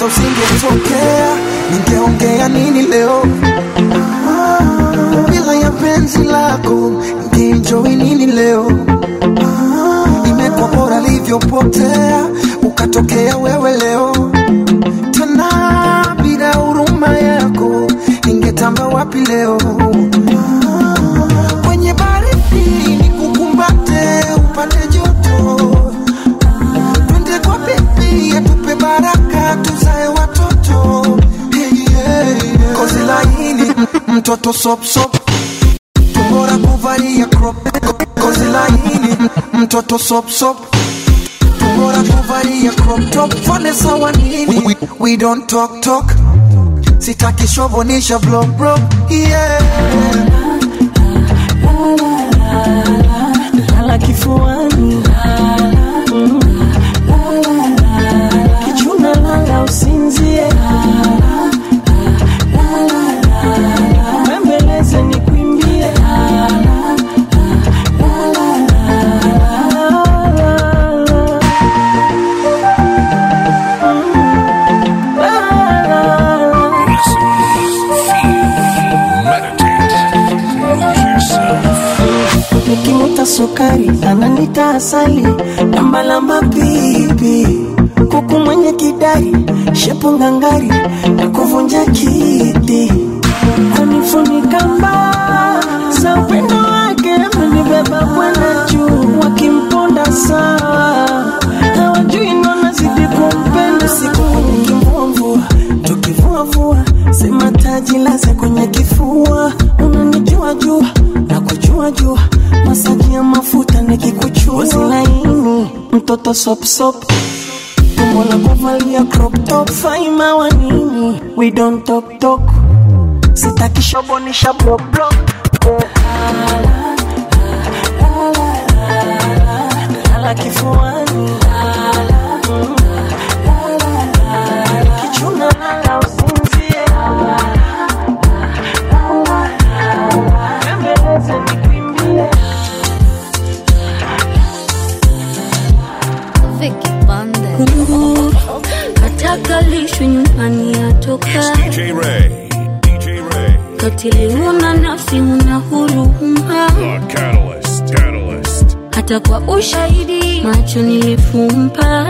kwanza usingetokea ningeongea nini leo Ah, bila ya penzi lako ningeenjoy nini leo Ah, imekuwa bora livyopotea ukatokea wewe leo tena bila huruma yako ningetamba wapi leo Ah, kwenye baridi nikukumbate upate joto twende kwa bibi atupe baraka tuzae watoto hey, hey, yeah. kozi laini m- mtoto sopsop tumbora kuvalia crop kozi laini m- mtoto sopsop tumbora kuvalia crop top fane sawa nini we, we don't talk talk sitaki shovonisha vlog bro yeah lala kifuani Mm. kichuna lala usinzie bembeleze nikwimbie nikimuta sukari ananita asali lambalamba pipi kuku mwenye kidari shepu ngangari na kuvunja kiti kunifunika mbaa za upendo wake amenibeba kwenda juu wakimponda sawa hawajui nanazidi kumpenda siku nikimvua tukivuavua sema taji laze kwenye kifua unanijua jua na kujua jua masaji ya mafuta nikikuchua laini mtoto sopsop tumbo la kuvalia crop top faima wa nini we don't talk talk sitaki shobonisha block block lala kifuani Mm. kichuna lala usinzie bembeleze nikwimbie Vicky Kunguru kataka lishwe nyumbani atoka DJ Ray. DJ Ray. katili, huna nafsi, huna huruma, The Catalyst. Catalyst. hata kwa ushahidi macho nilifumba.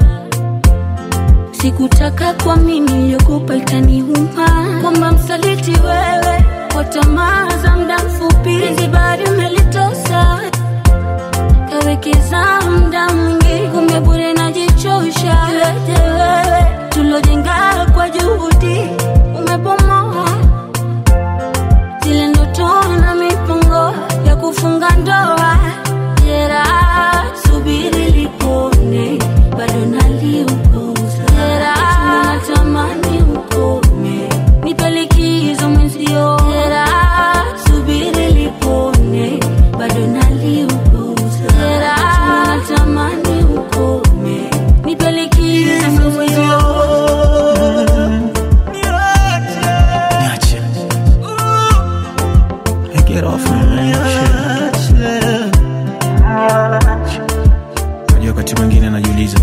Sikutaka kwa mimi niliyokupa ikaniuma, kwamba msaliti wewe kwa tamaa za muda mfupi, hizi bado umelitosa kawekeza muda mwingi, kumbe bure najichosha. Yote wewe tulojenga kwa juhudi umebomoa zile ndoto na mipango ya kufunga ndoa. Jeraha subiri lipone, bado naliuguza. Jeraha natamani ukome, nipe likizo mwenzio. Jeraha subiri lipone, bado naliuguza. Jeraha natamani ukome, nipe likizo mwenzio. Niache. Hey, get off me, man. Shit. Unajua wakati mwingine najiuliza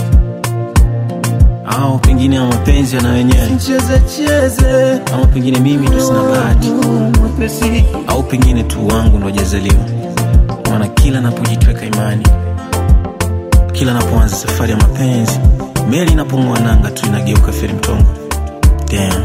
au pengine ya mapenzi yana wenyewe ama pengine mimi ndo sina bahati au pengine tu wangu ndo jazaliwa maana kila napojitweka imani kila napoanza safari ya mapenzi meli inapong'oa nanga tu inageuka feri mtongo Damn.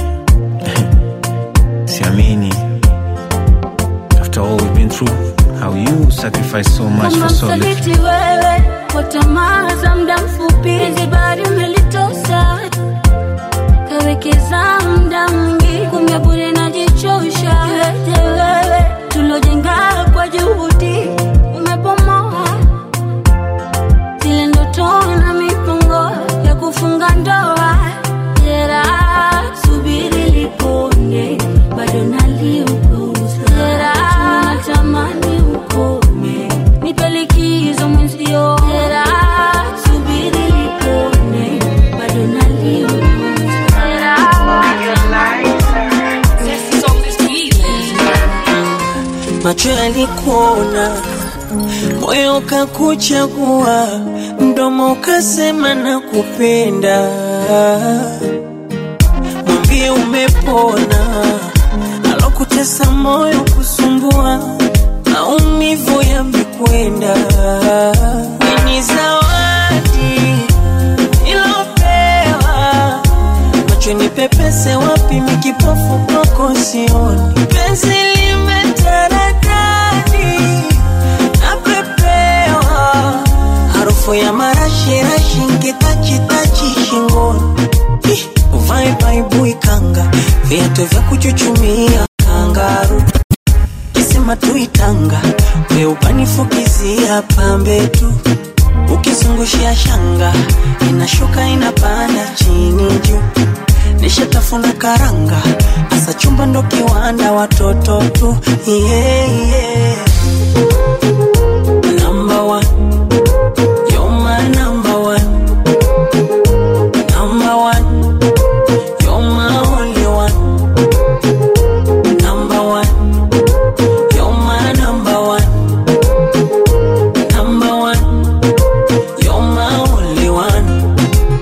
siamini after all we've been through how you sacrifice so much Kama for so little msaliti wewe kwa tamaa za muda mfupi, hizi bado umelitosa, kawekeza muda mwingi, kumbe bure najichosha. Yote wewe tulojenga kwa juhudi umebomoa, zile ndoto na mipango ya kufunga ndoa. Jeraha subiri lipone, bado naliuguza. Jeraha natamani ukome, nipe likizo mwenzio. Jeraha subiri lipone, bado naliuguza. Jeraha macho yalikuona, moyo ukakuchagua, mdomo ukasema na kupenda. mwambie umepona, alokutesa moyo kusumbua, maumivu yamekwenda. Ni zawadi ilopewa macho ni pepese wapi mikipofu kwako sioni penzi limetaradadi napepewa harufu ya marashirashi nkitachitachi shingoni Ih, uvae baibui kanga viatu vya kuchuchumia kangaru kisima tuitanga weupanifukizia pambe tu ukizungushia shanga inashuka inapanda chini juu nishatafuna karanga asa chumba ndo kiwanda watoto tu yeah, yeah. Number one. You're my number one. Number one. You're my only one. Number one. You're my number one. Number one. You're my only one.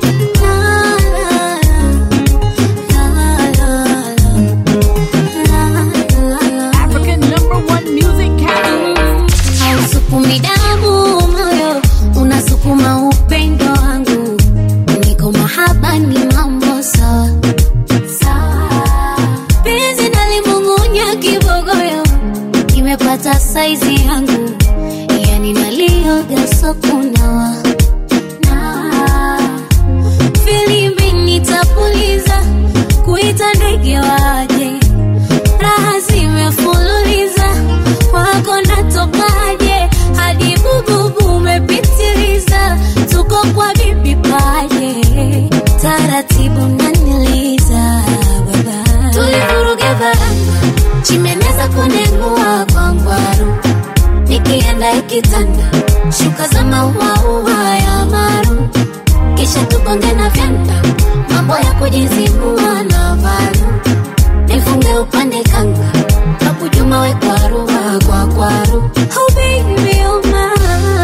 African number one music category. hausukumi damu moyo unasukuma upendo wangu niko mahaba ni mambo sawa sawa penzi nalimung'unya kibogoyo kimepata saizi yangu yani nalioga sokunawa nawa filimbi nitapuliza kuita ndege waje raha zimefululiza kwako natokaje hadi bububu umepitiliza tuko kwa bibi paje taratibu naniliza baba tulivuruge varanga chimeneza kunengua kwa ngwaru nikienda ikitanda shuka za mauaua ya maru kisha tugonge na vyanda mambo ya kujizibua na varu nifunge upande kanga kakujuma we kwaru kwa kwaru oh baby oh my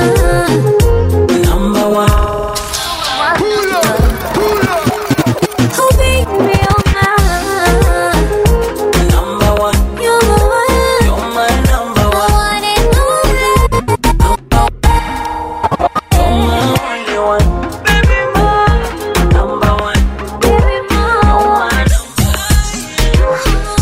Number one. oh baby oh my Number one. you're the one You're my number the one. one and only You're my only one. Baby boy. Number one. baby You're more my number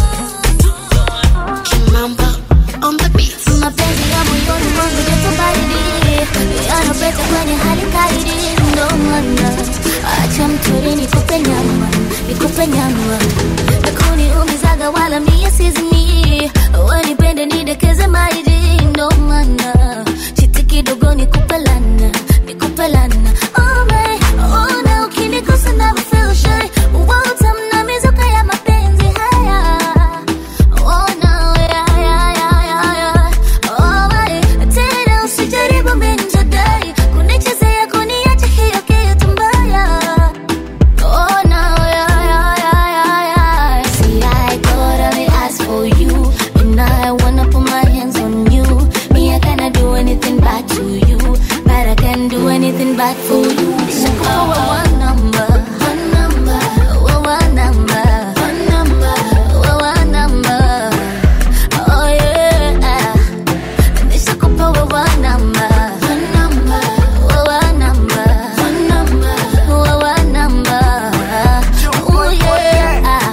mapenzi ya moyoni mwangu joto baridi yanapeta kwenye hali kaidi ndo maana acha mtori nikupe nyama nikupe nyama nakuniumizaga wala mie sizimi wanipende nidekeze maidi ndo maana chiti kidogo nikupe lana nikupe lana oh my, oh na ukinikosa never feel shy utamna mizuka ya mapenzi haya Oh no, yeah, yeah, yeah, yeah, yeah. Oh my, tena usijaribu menjadai kunichezea kuniacha hiyo kitu mbaya. Oh no, yeah, yeah, yeah, yeah, yeah. See, I thought I would ask for you, and I wanna put my hands on you. Me, I cannot do anything bad to you, but I can do anything bad for you. So call one number, one number, one number, one number, one number. Oh yeah, nishakupa wewe namba, namba, wewe namba, namba, wewe namba. Oh yeah.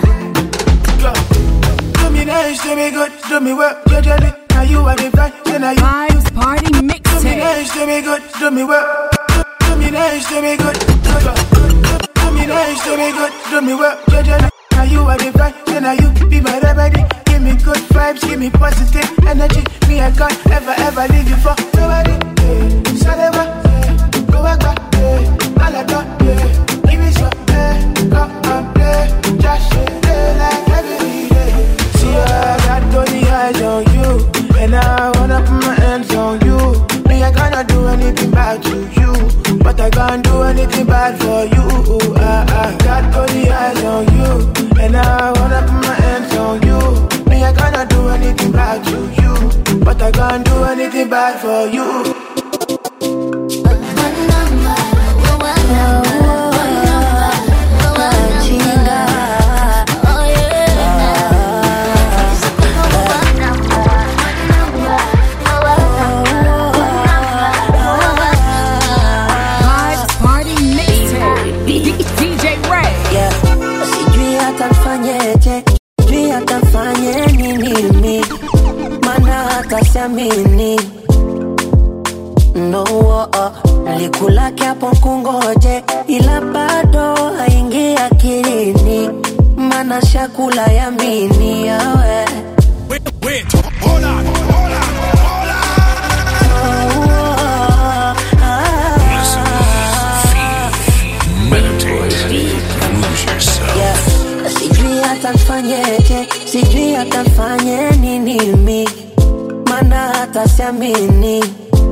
Do me nice, do me good, do me well, you did it. Now you are the vibe, then are you. Vibes Party Do me Mixtape. nice, do me good, do me well. Do, do me nice, do me good, do, do, do, do me nice, do me good, do me well, you did it. Now you are the vibe, then are you. Be my remedy, give me good vibes, give me positive energy. Me, I can't ever, ever leave you for nobody. Yeah. Saleva, yeah. Go back, back, yeah. Malata, yeah. Give me some, yeah. Come and play, just yeah, like every day. See, I got only eyes on you, and I wanna put my hands on you. Me, I cannot do anything bad to you, but I can't do anything bad for you. I, I got only eyes on you, and I wanna put my hands on you. Me, I cannot do anything bad to you, but I can't do anything bad for you. One number, one number, one number, nifanye nini mi mana hata siamini no oh, oh. likulake hapo kungoje ila bado haingi akilini mana shakula yamini yawe Wait, wait, hold on, hold on, hold on. Meditate, lose yourself. Yeah. sijui hata nfanyeje sijui hata nfanye nini mi mana hata siamini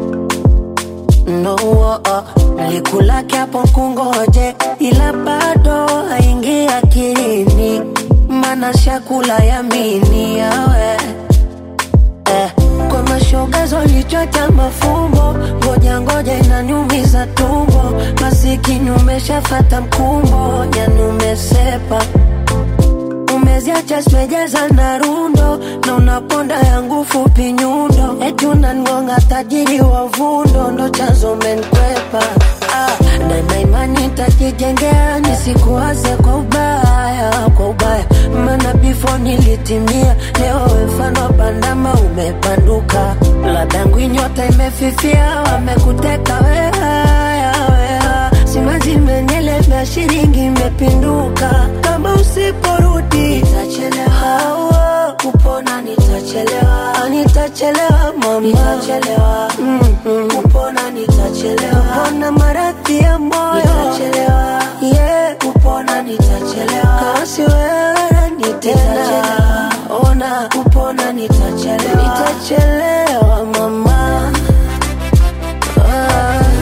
no oh, oh. likulake hapo kungoje ila bado haingi akilini mana shakula yamini yawe eh, kwa mashoga zolichota mafumbo ngoja ngoja inaniumiza tumbo masikini umeshafata mkumbo yani umesepa umeziacha simejaza na rundo na unaponda yangu fupi nyundo eti unangonga tajiri wa vundo ndo chanzo menkwepa ah, na naimani tajijengea nisikuwaze kwa ubaya kwa ubaya mana bifo nilitimia leo mfano bandama umepanduka ladangu nyota imefifia wamekuteka wehaya weha simazi menyelemea shilingi imepinduka kama usiporudi nitachelewa kupona nitachelewa Ah, nitachelewa mama nitachelewa mm-hmm. kupona nitachelewa kupona maradhi ya moyo nitachelewa yeah. kupona nitachelewa kasi wewe nitena ona kupona nitachelewa nitachelewa mama ah.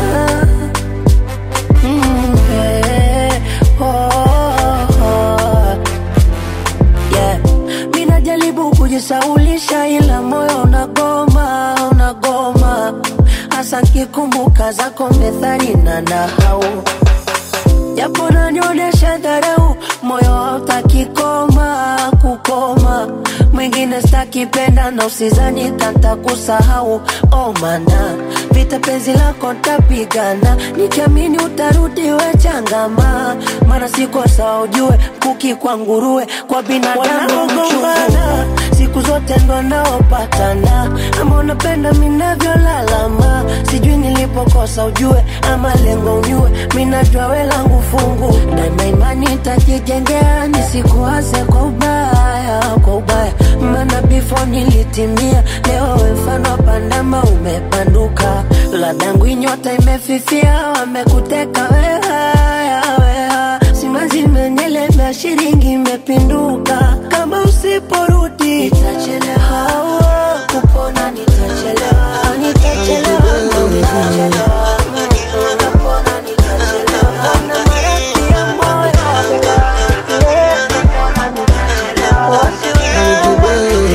Mm, eh, oh, oh. Yeah. Mi najaribu kujisaulisha ila moyo unagoma unagoma hasa nkikumbuka zako methali na nahau japo nanionyesha dharau moyo hautaki koma kukoma mwingine stakipenda na usizani kanta kusahau oh mana vita penzi lako ntapigana nikiamini utarudi we changama mana siko sawa ujue kuki kwa nguruwe kwa binadamu gombana siku zote ndo naopatana ama unapenda minavyolalama sijui nilipokosa ujue ama lengo unyue minajua we langu fungu daima imani tajijengea nisikuwaze kwa ubaya kwa ubaya mana bifo nilitimia leo we mfano pandama umepanduka ladangu inyota imefifia wamekuteka wehaya weha simazi menyelemea shilingi imepinduka kama usiporudi nitachelewa kupona nitachelewa Ah, nitachelewa nitachelewa kupona nitachelewa na maradhi ya moyo Yeah, kupona nitachelewa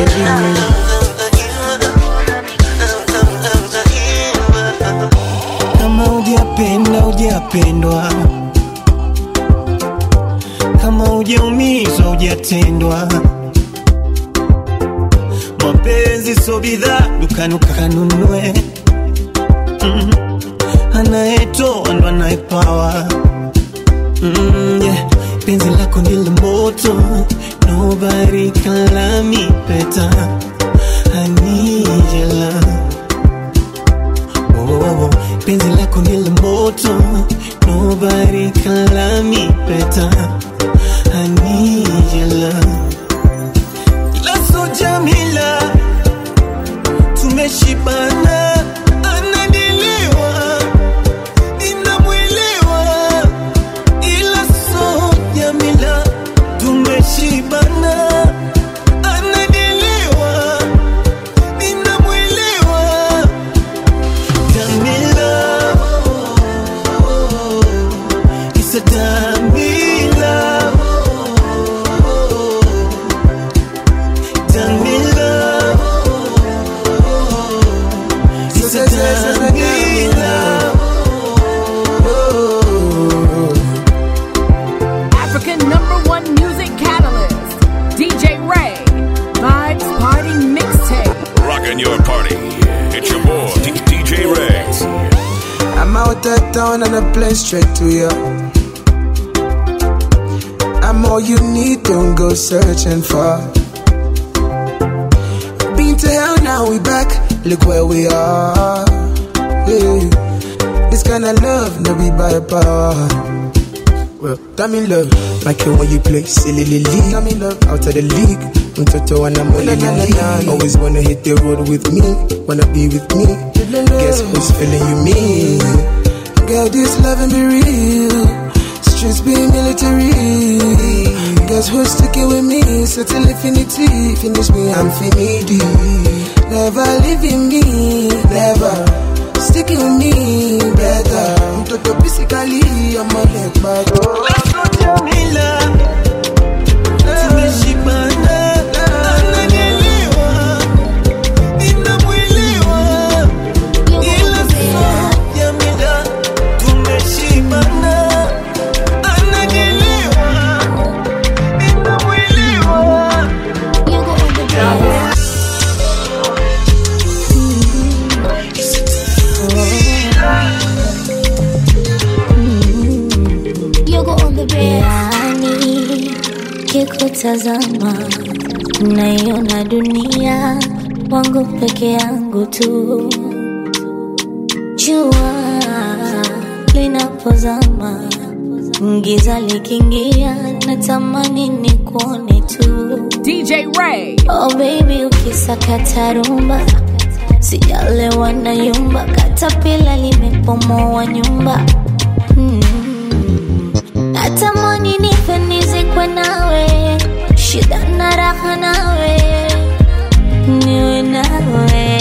kama hujapenda hujapendwa kama hujaumizwa hujatendwa mapenzi so bidhaa dukani ukanunue mm. anayetoa ndo anayepawa mm, yeah. penzi lako ndilo moto nobody can love me better I need your love oh, oh, oh. penzi lako ndilo moto nobody can love me better I need your love Laso Jamila tumeshibana anadiliwa ninamwelewa ila so Jamila tumeshibana anadiliwa ninamwelewa Jamila It's a Jamila Jamila It's a Jamila African number one music catalyst, DJ Ray. Vibes Party Mixtape. Rocking your party. It's your boy, D- DJ Ray. I'm out of town and I play straight to you. I'm all you need, don't go searching for. Been to hell, now we back. Look where we are. Yeah. This kind of love, no be by power. Well, I'm in love, like it when you play silly league. I'm in love, out of the league. Mtoto and I'm only league. Always wanna hit the road with me, wanna be with me. Guess who's feeling you, me? Girl, this loving be real. Streets be military. Guess who's sticking with me? Settle infinity. Finish me, I'm finity. Never leaving me, never. Sticking with me, better. Mtoto physically, I'm a leg back. Let's go, Jamila. Tumeshibana. Ananielewa. Ninamwelewa. Ila sio Jamila. Tumeshibana. Ananielewa. Ninamwelewa. Yani kikutazama naiona dunia wangu peke yangu tu. Jua linapozama, giza likiingia, natamani nikuone tu. DJ Ray. Oh baby, ukisakata rumba sijalewa na yumba, katapila limepomoa nyumba mm. Natamani nife nizikwe nawe, shida na raha nawe, niwe nawe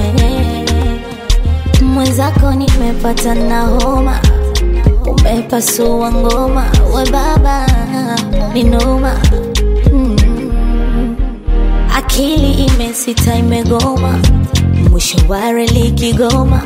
mwenzako, nimepata na homa, umepasua ngoma, we baba ni noma mm. Akili imesita imegoma, mwisho wa reli Kigoma.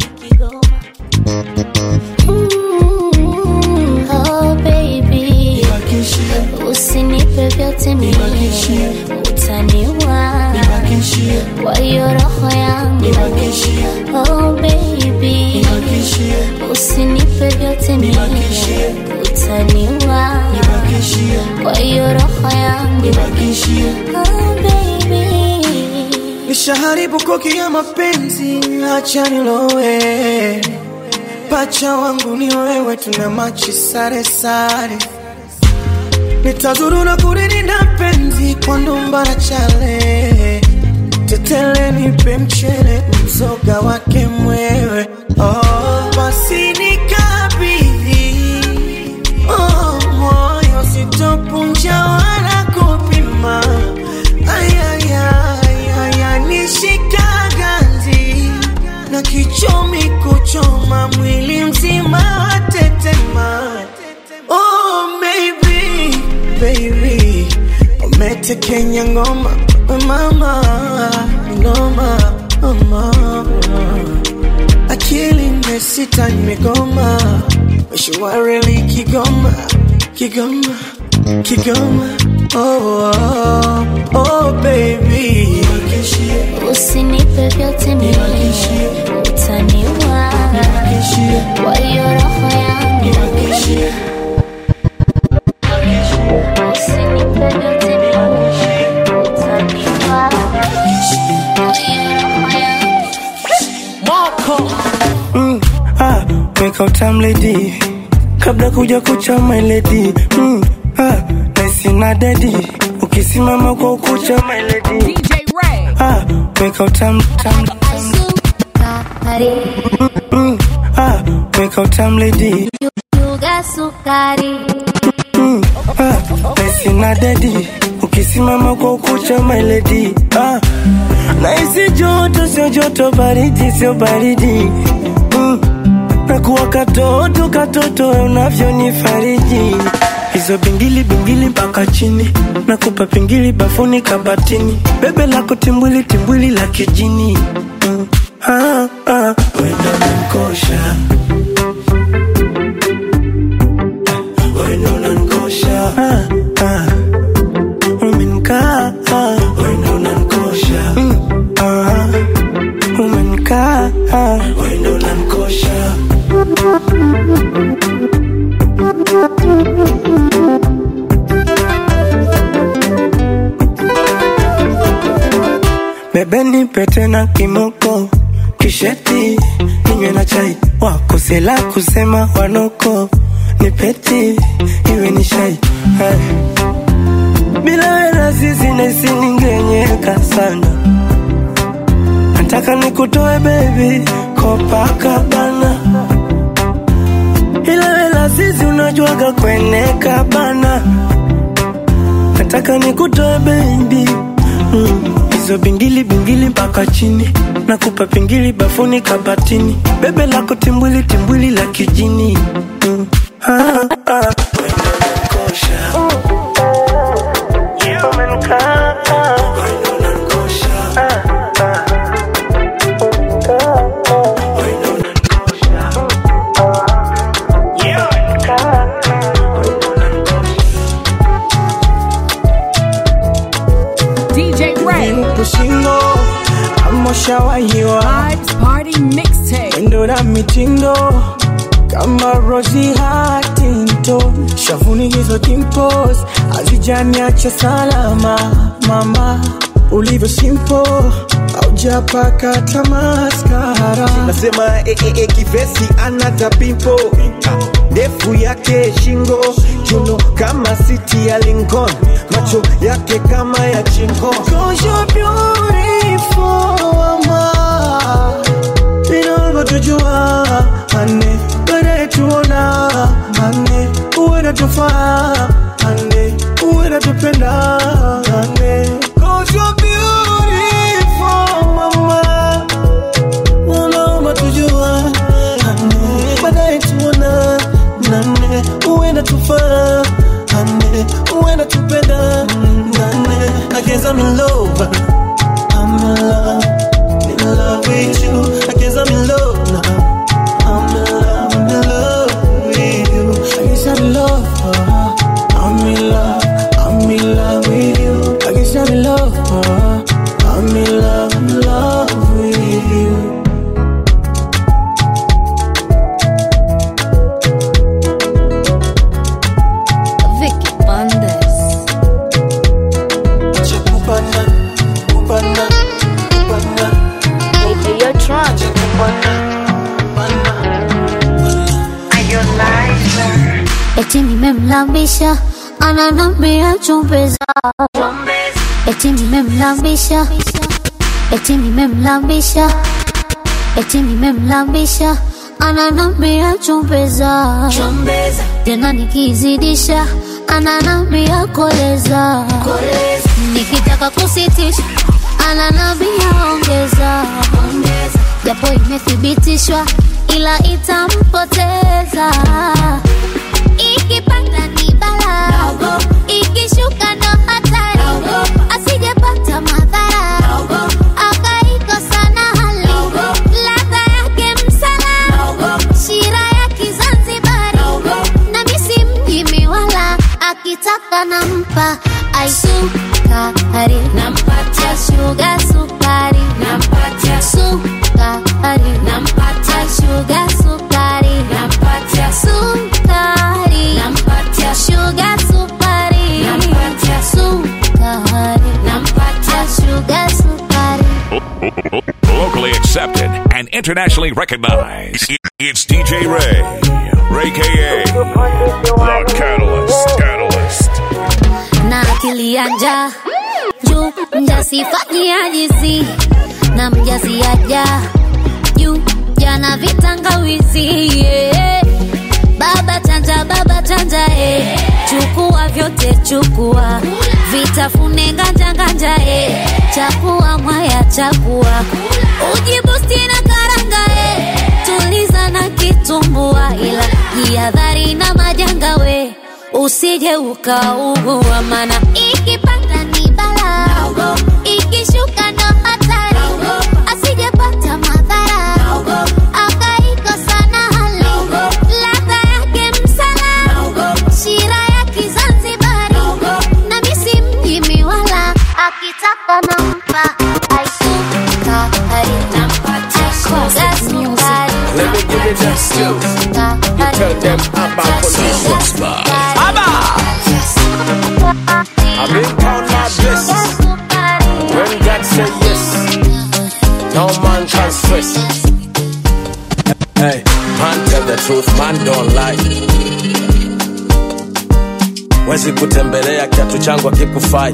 Mm, oh baby, usinipe vyote mimi, utaniua kwa hiyo roho yangu. Oh baby, usinipe vyote mimi, utaniua kwa hiyo roho yangu. Oh baby. Nishaharibu koki ya mapenzi, acha nilowe. Pacha wangu ni wewe, tuna machi sare sare. Nitazuru na kulilinda penzi kwa ndumba na chale. Tetele nipe mchele, mzoga wake mwewe. Oh, basi nikabidhi. Oh, moyo sitopunja wala kupima. Ay, ay, ay, ay, ay, nishika ganzi na kichomi kuchoma mwili mzima watetema. Oh, baby, baby, umetekenya ngoma we mama, ngoma mama, akili imesita imegoma, mshwareli Kigoma, Kigoma, Kigoma, oh, oh, oh baby, Usinipe vyote mimi, utaniua kwa hiyo roho yangu. Usinipe vyote mimi, utaniua kwa hiyo roho yangu. mm, ah, weka utam lady kabla kuja kucha my lady mm, ah, naisi na dedi ukisimama kwa ukucha my lady DJ Ray. ah, weka utam tam, Sukari, mm, ah, weka utam lady yuga sukari, mm, ah, naisi na dedi ukisimama kwa ukucha my lady ah, naisi joto sio joto baridi sio baridi mm, nakuwa katoto katoto unavyonifariji hizo bingili bingili mpaka chini nakupa pingili bafuni kabatini bebe lako timbwili timbwili la kijini mm. ah, ah. wenda nankosha wenda unankosha ah, ah. umenkaa ah. wenda unankosha mm. ah. umenkaa ah. wenda unankosha bebe nipe tena kimoko kisheti ninywe na chai wakosela kusema wanoko nipeti iwe ni shai Hai. bila wena sisi naisi ningenyeka sana nataka nikutoe bebi kopakabana ila wela sisi unajuaga kweneka bana nataka nikutoe bebi mm. hizo bingili bingili mpaka chini nakupa pingili bafuni kabatini bebe lako timbwili timbwili la kijini mm. ah, ah. Kosha. Yeah, umenikaa. Ah, ah. Yeah, umenikaa. DJ Ray. Pushingo amoshawahiwa Vibes Party Mixtape. endo na mitindo kama Rosie Huntington, shavuni hizo dimples hazijaniacha salama mama, ulivyo simple haujapaka tamaskara nasema eh, eh, eh, kivesi anata pimpo ndefu yake shingo kiuno kama siti ya Lincoln macho yake kama ya chingo Cause you're beautiful, mama. Vinavyotujua ane baadaye tuona ane uwe natufaa ane uwe natupenda ane Cause you're beautiful, mama. Wanaomba tujua ane baadaye tuona nane uwe natufaa ane uwe natupenda nane I guess I'm in love I'm in love in love with you I guess I'm in love now I'm in love I'm in love with you I guess I'm in love uh, I'm in love I'm in love with you I guess I'm in love uh, I'm in love I'm in love with you Vicky Bandes. Chakupana, kupana, kupana, Hey, hey, you're drunk. Eti nimemlambisha ananambia chumbeza, eti nimemlambisha, eti nimemlambisha, eti nimemlambisha ananambia chumbeza, tena nikizidisha ananambia koleza, nikitaka kusitisha ananambia ongeza, japo imethibitishwa ila itampoteza ikipanda ni bala ikishuka ndo hatari asijepata madhara akaikosa na hali ladha yake msala shira ya kizanzibari na misi mjimi wala akitaka nampa aisukari nampatia shuga sukari nampatia sukari nampatia shuga sukari nampatia sukari nampatia shuga sukari nampatia sukari nampatia shuga sukari Locally accepted and internationally recognized. It- It's DJ Ray. Ray KA. The Catalyst. Catalyst. na akili ya njaa juu mjasifanyia jizi na mjasiaja juu jana vitangawizi yeah. baba chanja baba chanja eh. chukua vyote chukua vitafune nganja nganja eh. chakua mwaya chakua ujibusti na karanga eh. tuliza na kitumbua ila jihadhari na majanga we usije ukaugua mana ikipanda ni bala ikishuka ndo hatari asijepata madhara akaikosa na hali ladha yake msala shira ya kizanzibari na misi mjimi wala akitaka nampa aisukari nampatia shuga sukari Let me give it just two. You tell them about police. I've been count my blessings. When God say yes, man don't lie wezi kutembelea kiatu changu akikufai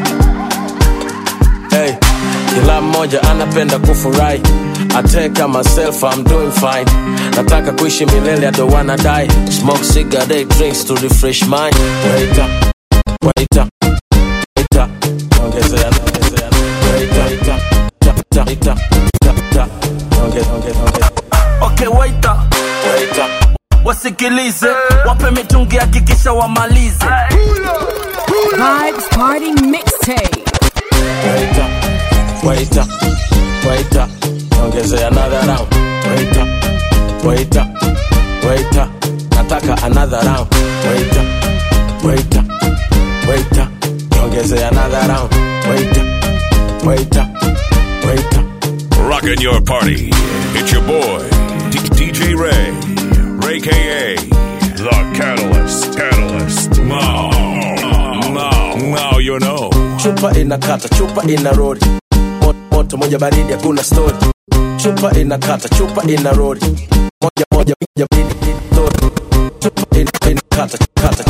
hey, kila mmoja anapenda kufurahi I take myself, I'm doing fine. Nataka kuishi milele, I don't wanna die. Smoke cigarette, drinks to refresh mind. Wait up, wait up, wait up. Ongezea, ongezea. Wait up, wait up, tap, tap, tap, tap, tap. Onge- onge- onge- okay waiter Wait up. wasikilize wape mitungi hakikisha wamalize Vibes Party Mixtape. Wait up, wait up, wait up. Ongezea another round. Wait up, wait up, wait up. Nataka another round. Wait up, wait up, wait up. Ongezea another round. Wait up, wait up, wait up. Rocking your party. It's your boy, D- DJ Ray. Ray KA. The Catalyst. Catalyst. Now. Now. Now you know. Chupa inakata, chupa ina rori. Mo- Moto moja baridi, hakuna story. Chupa inakata, chupa ina rori. Moja moja moja baridi, story. Chupa ina- inakata, kata.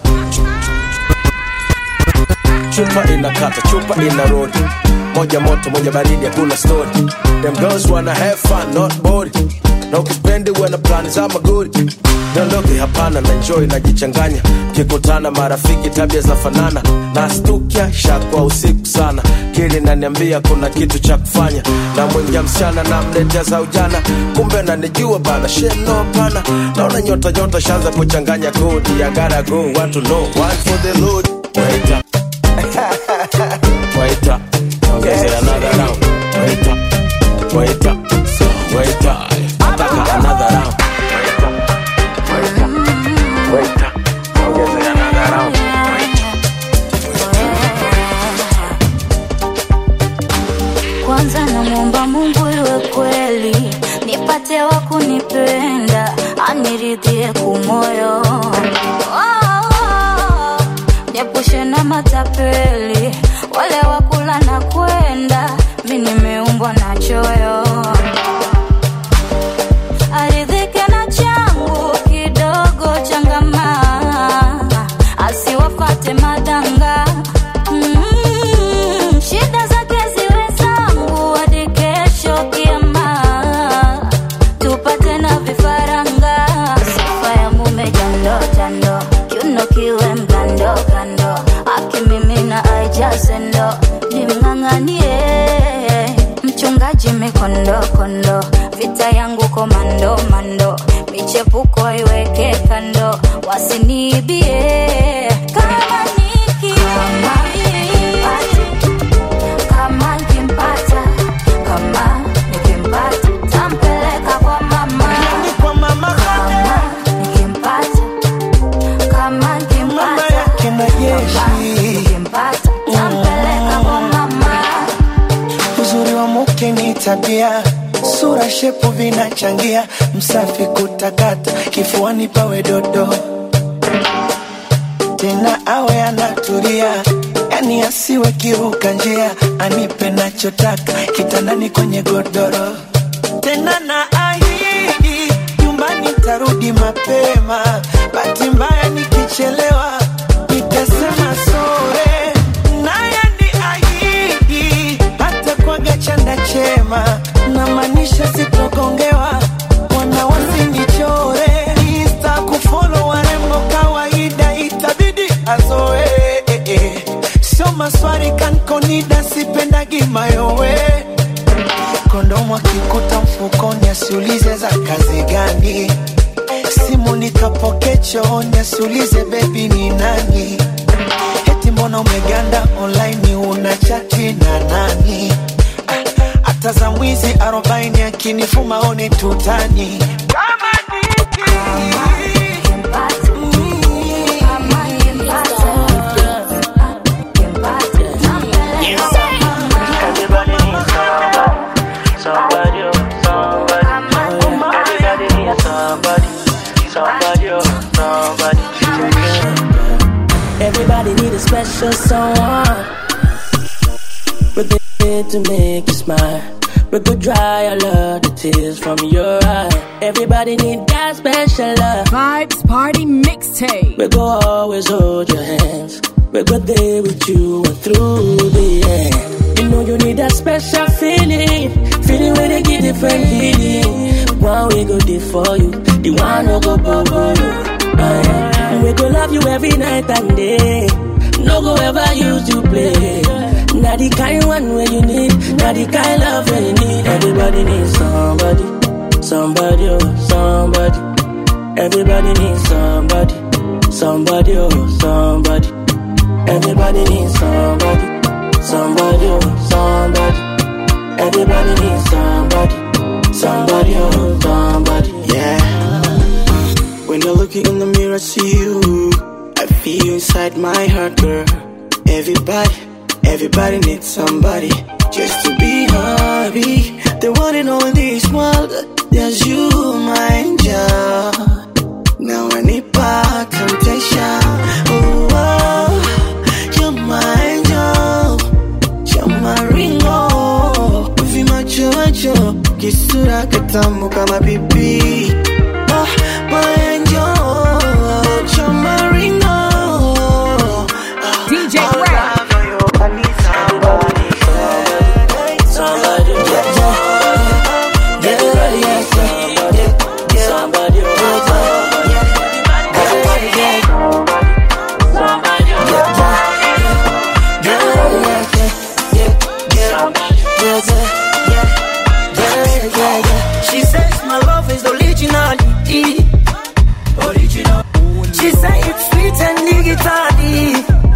Chupa inakata, chupa ina rori. Moja moto, moja baridi, hakuna story. Them girls wanna have fun, not bored. Na ukipendi wana plani za magori dondoke hapana na enjoy najichanganya kikutana marafiki tabia za fanana nastukia shakwa usiku sana kili naniambia kuna kitu cha kufanya na mwingia msichana na mletea za ujana kumbe nanijua bana sheno pana naona nyota nyota shanza kuchanganya kodi ya gotta go want to know one for the load wait up wait up ongezea another round wait up wait up wait up nataka another round wait up ongezea another round kwanza namwomba mungu iwe kweli nipate wa kunipenda aniridhie kumoyo Oh, niepushe na matapeli wale wakula na kwenda mi nimeumbwa na choyo aridhike na changu kidogo changama asiwafate madanga Mm, shida zake ziwe zangu hadi kesho kiama tupate na vifaranga sifa ya mume jando jando kiuno kiwe mgando kando akimimina aijaze ndo nimng'ang'anie mchungaji mikondo kondo vita yangu komando mando michepuko iweke kando wasiniibie kama niki kama nikimpata kama nikimpata tampeleka kwa mama kama nikimpata kama nikimpata kama nikimpata tampeleka kwa mama uzuri wa mke ni tabia sura shepu vinachangia msafi kutakata kifuani pawe dodo tena awe anatulia yani asiwe kiruka njia anipe nachotaka kitandani kwenye godoro tena na ahidi nyumbani tarudi mapema bahati mbaya nikichelewa nitasema sore naye ni ahidi hata kwaga chanda chema namaanisha sitogongewa wana wasinichore insta kufolo warembo kawaida itabidi azoe eh, eh. sio maswari kankonida sipendagi mayowe kondomu akikuta mfukoni asiulize za kazi gani simu nikapoke chooni asiulize bebi ni nani eti mbona umeganda online una chati na nani Ah, hata za mwizi arobaini akinifuma one tutani kama Somebody, oh, somebody, everybody needs somebody, somebody, oh, somebody. Everybody need a special someone. With it to make you smile. We could dry a lot of tears from your eye. Everybody need that special love. Vibes Party Mixtape. We go always hold your hands. We go there with you and through the end. You know you need that special feeling. Feeling where they give different healing. One we go there for you. The one no go bubble you. Uh, yeah. We go love you every night and day. No go ever use you play. Not the kind one where you need. Not the kind love where you need. Everybody needs somebody. Somebody, oh, somebody. Everybody needs somebody. Somebody, oh, somebody. Everybody needs somebody. Somebody, oh, somebody. Everybody needs somebody. Somebody, oh, somebody. Yeah. When I look in the mirror, see you. I feel you inside my heart, girl. Everybody, everybody needs somebody just to be happy. The one in all this world, there's you, my angel. Now I need back temptation. Oh, oh, you're my angel. You're my ringo. Uvi macho macho, kisura katamu kama pipi. Oh, my angel, you're my ringo. DJ Ray. Somebody, oh, somebody. Everybody needs somebody. Somebody, oh, She says my love is originality. Original. She say it's sweet and digitally.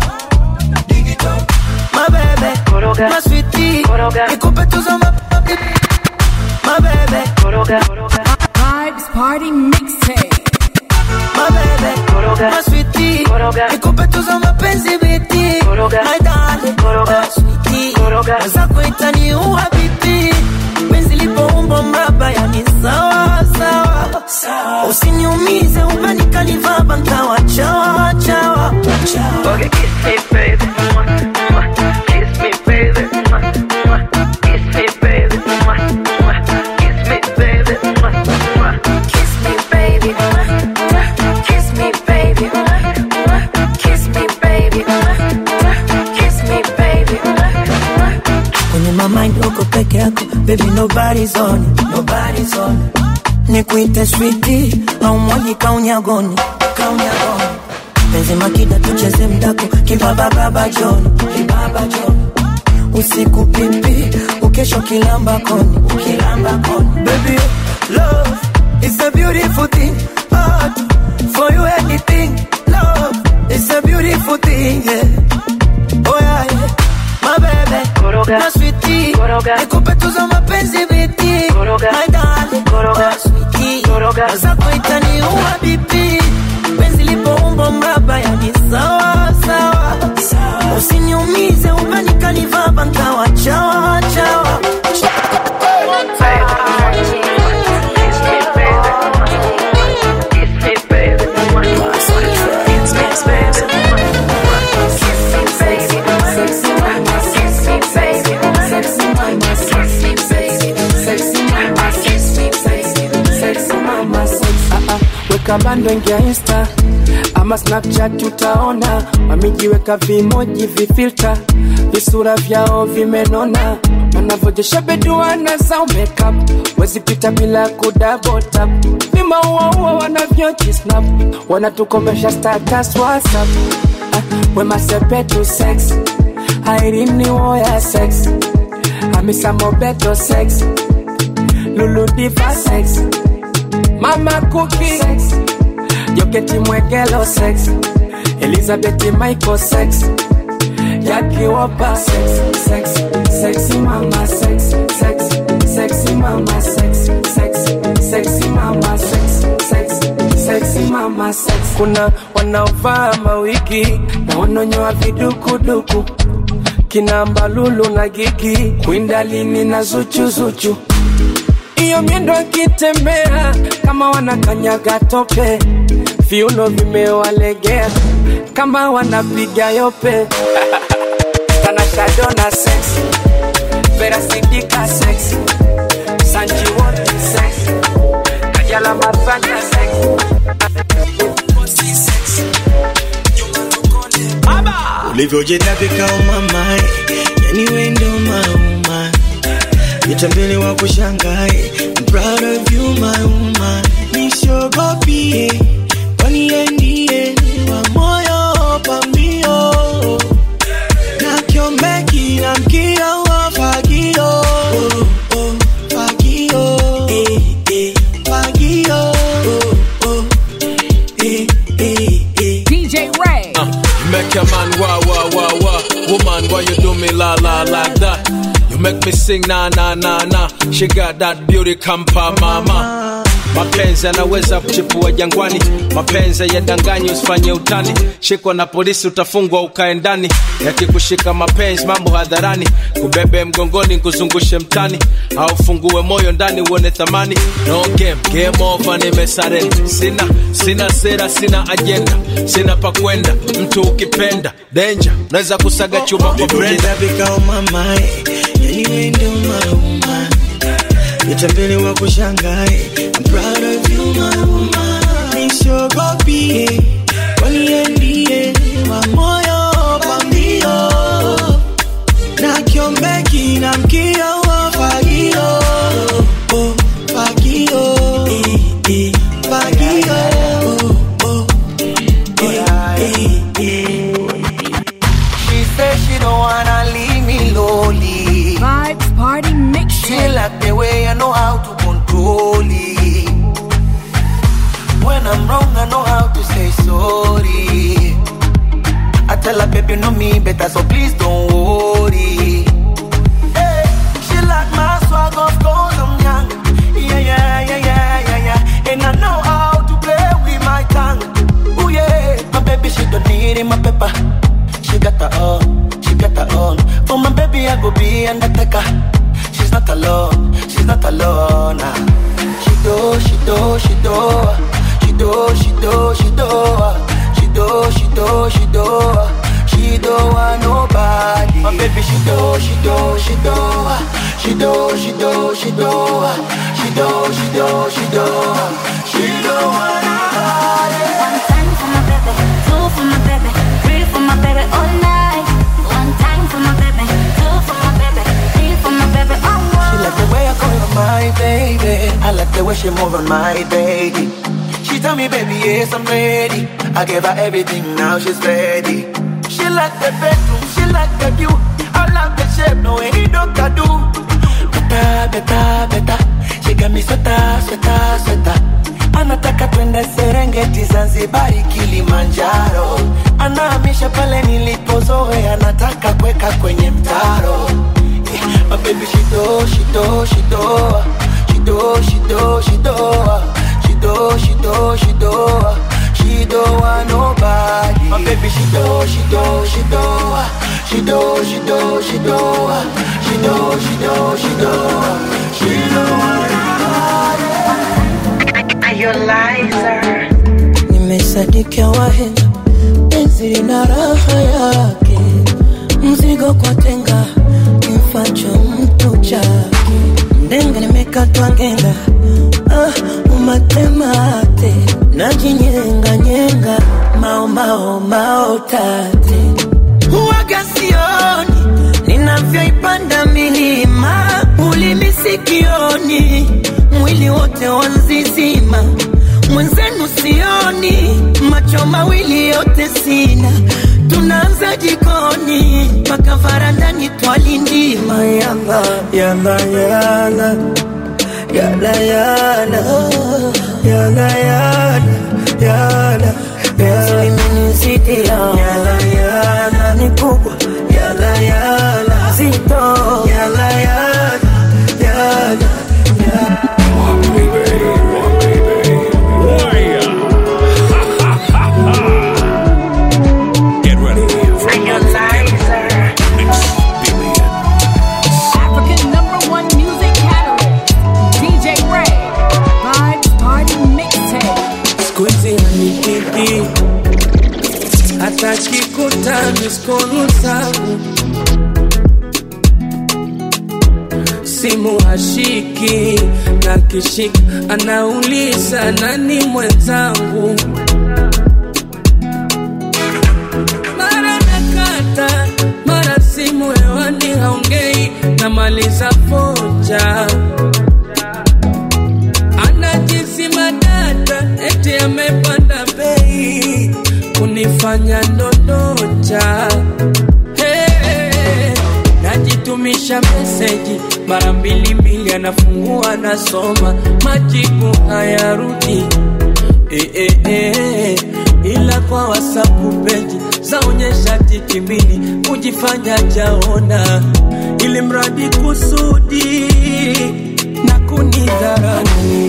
My baby, my sweetie, nikupe tuzo ma- My baby, Vibes Party Mixtape. my baby, my sweetie, nikupe tuzo mapenzi biti. My darling, my sweetie, mwenzako itaniua bibi. Penzi lipoumbwa mraba, yani sawa sawa. Usiniumize umenikalivaba nkawa chawa chawa. Okay, kiss me, baby. Mwah, mwah. Kiss me, baby. Mwah, mwah. Kiss me, baby. Mwah, mwah. Kiss me, baby. Mwah, mwah. Kiss me, baby. Kiss me, baby. Kiss me, baby. Kiss me, baby. kwenye mamind uko peke yako baby nobody's on it, nobody's on it. nikuite switi au mwaji kaunyagoni kaunyagoni penzi makida tucheze mdako kibabababa joni kibaba joni usiku pipi ukesho kilamba koni ukilamba koni baby love is a beautiful thing heart for you anything love is a beautiful thing yeah. oh yeah, yeah. my baby my sweetie nikupe tuzo mapenzi biti my darling my sweetie zako itaniua bibi penzi lipoumbo mraba yani sawa sawa usiniumize umenikalivaba nkawa chawa chawa weka bando ingia insta ama snapchat utaona wamejiweka vimoji vifilta visura vyao vimenona wanavyojesha beduana zao makeup wezipita bila kudabotap vimauaua wanavyojisnap wanatukomesha status whatsapp ah, wemasepetu sex airini woya sex amisamobeto sex luludiva sex mama kuki joketi mwegelo sex elizabeth michael sex yakiwopa sex sex sexy mama sex sex sexy mama sex sex sexy mama sex sex sexy mama sex kuna wanaovaa mawigi na wanonyoa vidukuduku kina mbalulu na gigi kwindalini na zuchuzuchu iyo miendo akitembea kama wanakanyaga tope viuno vimewalegea kama wanapiga yope tanashadona sex verasidika sex ulivyojitapika umamae yani wendo mauma vitambele wa kushangae I'm proud of you my woman nisiogopie kwani yeye ndiye wa moyo pambio na kiombeki na mkio wa fagio oh, oh, fagio eh, eh, fagio oh, oh, eh, eh, eh. DJ Ray. You make a man wah wah wah wah. Woman, why you do me la la like that? You make me sing na na na na. She got that beauty kampa mama. Mapenzi yanaweza kuchipua jangwani, mapenzi yadanganyi, usifanye utani. Shikwa na polisi utafungwa ukae ndani, yakikushika mapenzi mambo hadharani, kubebe mgongoni kuzungushe mtani, au fungue moyo ndani uone thamani. No game, game over, nimesarenda. Sina sina sera, sina ajenda, sina pa kwenda. Mtu ukipenda danger, unaweza kusaga chuma kwa brenda. ulivyojitapika umamae yani wendo mauma vitambele wa kushangae I'm proud of you my woman nisiogopie kwani yeye ndiye wa moyo pambio na kiombeki na mkio wa fagio oh, fagio eh, eh, fagio oh, oh, eh, eh, eh. She said she don't wanna leave me lonely. Vibes Party Mix. She like the way I know how to control it. When I'm wrong, I know how to say sorry. I tell her, baby, you know me better, so please don't worry. Hey, she like my swag, of course I'm young. Yeah, yeah, yeah, yeah, yeah, yeah. And I know how to play with my tongue. Oh yeah, my baby, she don't need it, my pepper. She got her own, she got her own. For my baby, I go be undertaker. She's not alone, she's not alone. Nah. She do, she do, she do, she do, she do, she do, she do, she do, she do, she do want nobody. My baby, she do, she do, she do, she do, she do, she do, she do, she do, she do, she do want nobody. One time for my baby, two for my baby, three for my baby all night. One time for my baby, two for my baby, three for my baby all She night. like the way I call her my baby. I like the way she move on my baby. She tell me, baby, yes, I'm ready. I gave her everything, now she's ready. She like the bedroom, she like the view. I love the shape, no any dog can do. Better, better, better. She got me sweater, sweater, sweater. Anataka twende Serengeti, Zanzibari, Kilimanjaro. Anahamisha pale nilipozoea, anataka kweka kwenye mtaro. My baby, she do, she do, she do, she do, she do, she do, she do, she do, she do, she do want nobody. My baby, she do, she do, she do, she do, she do, she do, she do, she do, she do, she do want nobody. Are you liar? nimesadikia wahenga penzi lina raha yake mzigo kwa tenga kimfacho mtu chake ndenga nimekatwa ngenga ah, umatemate najinyenganyenga maomao maotate huwaga sioni ninavyoipanda milima ulimi sikioni mwili wote wanzizima mwenzenu sioni macho mawili yote sina tunaanza jikoni mpaka varandani twalindima yala yala yala yala yala yala yala yala yala imenizidia yala yala ni kubwa yala yala zito yala yala yala Get ready for African number one music catalyst. DJ Ray. Vibes Party Mixtape. siku hizi hanikiki hata kikuta miskolu zangu simu hashiki na kishika anauliza nani mwenzangu mara nakata namaliza foja anajisima data eti amepanda bei kunifanya ndondocha hey, najitumisha meseji mara mbili mbili anafungua nasoma majibu hayarudi eh, eh, eh, ila kwa wasapu peji zaonyesha tiki mbili kujifanya jaona ili mradi kusudi na kunidhara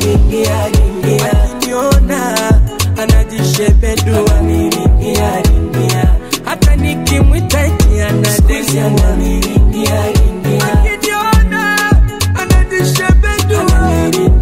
akiniona anajishebedua hata nikimwita eti anadesua akiniona anajishebedua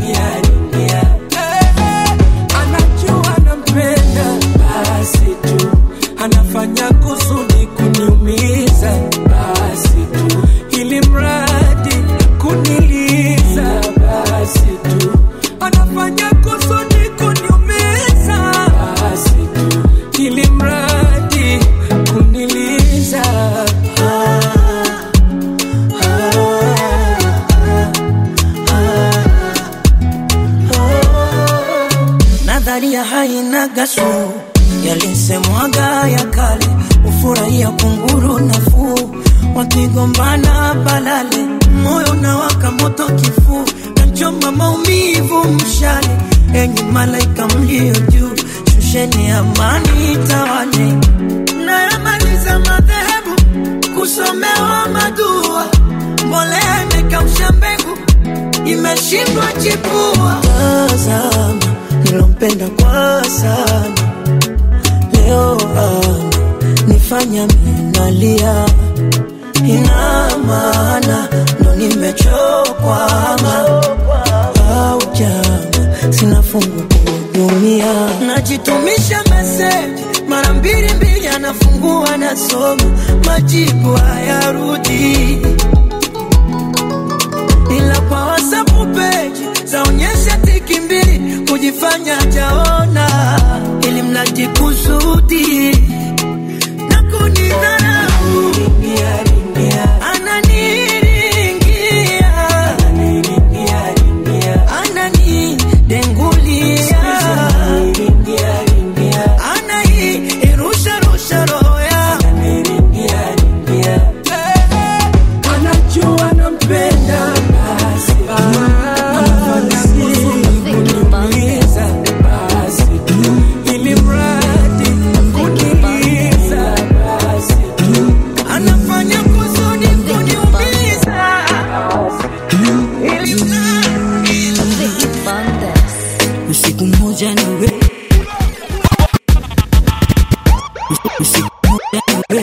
anajua nampenda basi tu anafanya kusudi kuniumiza basi tu ili mradi kuniliza basi tu anafanya kusudi kuniumiza basi tu ili mradi kuniliza ah, nadharia haina gasu yalisemwaga ya kale ufurahia kunguru nafuu wakigombana balale moyo na waka moto kifuu nachoma maumivu mshale enyi malaika mlio juu shusheni amani tawale nayamaliza madhehebu kusomewa madua mbolea imekausha mbegu imeshindwa chipua tazama nilompenda kwa sana leo ana nifanya minalia ina maana ndo nimechokwama au jama sina fungu kuhudumia najitumisha meseji mara mbili mbili anafungua nasoma majibu hayarudi ila kwa wasapu peji zaonyesha tiki mbili kujifanya jaona ili mradi kusudi na kunidharau ananiringia ananidengulia anairusharusha roho yangu anajua nampenda basi anafanya kusudi kuniumiza basi ili mradi kuniliza basi anafanya kusudi kuniumiza ili usiku mmoja nawe usiku mmoja nawe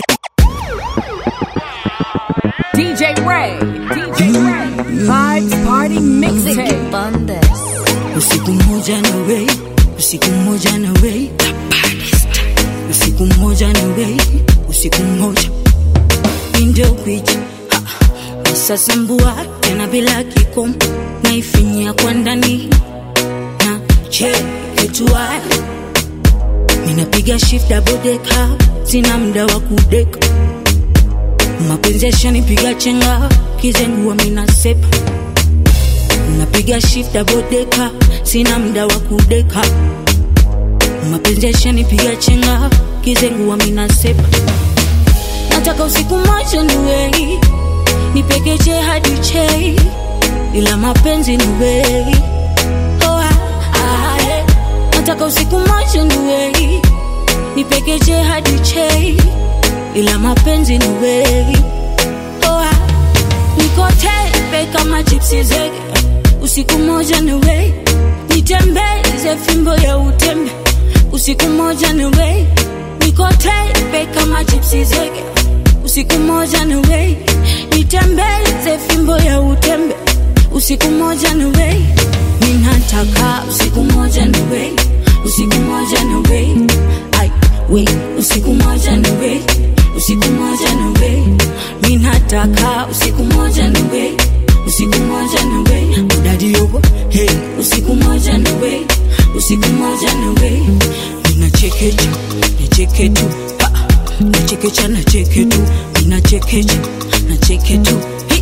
DJ Ray. DJ Ray. Vibes Party Mixtape. usiku mmoja nawe usiku mmoja nawe usiku mmoja nawe usiku mmoja ndio picha sasambua tena bila kikomo naifinyia kwa ndani na cheketua minapiga shift double decker sina mda wa kudeka mapenzi yashanipiga chenga kizengua minasepa napiga shift double decker sina mda wa kudeka mapenzi yashanipiga chenga kizengua minasepa nataka usiku moja niwei nipekeche hadi chei ila mapenzi niwei oh, ah, ah, eh. nataka usiku moja niwei nipekeche hadi chei ila mapenzi niwei oh, ah. niko tepe kama chipsi zege usiku moja niwei nitembeze fimbo ya utembe usiku moja niwei niko tepe kama chipsi zege usiku moja niwei nitembeze fimbo ya utembe usiku moja niwei ninataka usiku moja niwei usiku moja niwei ai wei usiku moja niwei usiku moja niwei ninataka usiku moja niwei usiku moja niwei udadi yogo hey usiku moja niwei usiku moja niwei ninachekecha nicheke tu Ha, nachekecha nacheke tu ninachekecha nacheke tu Hi,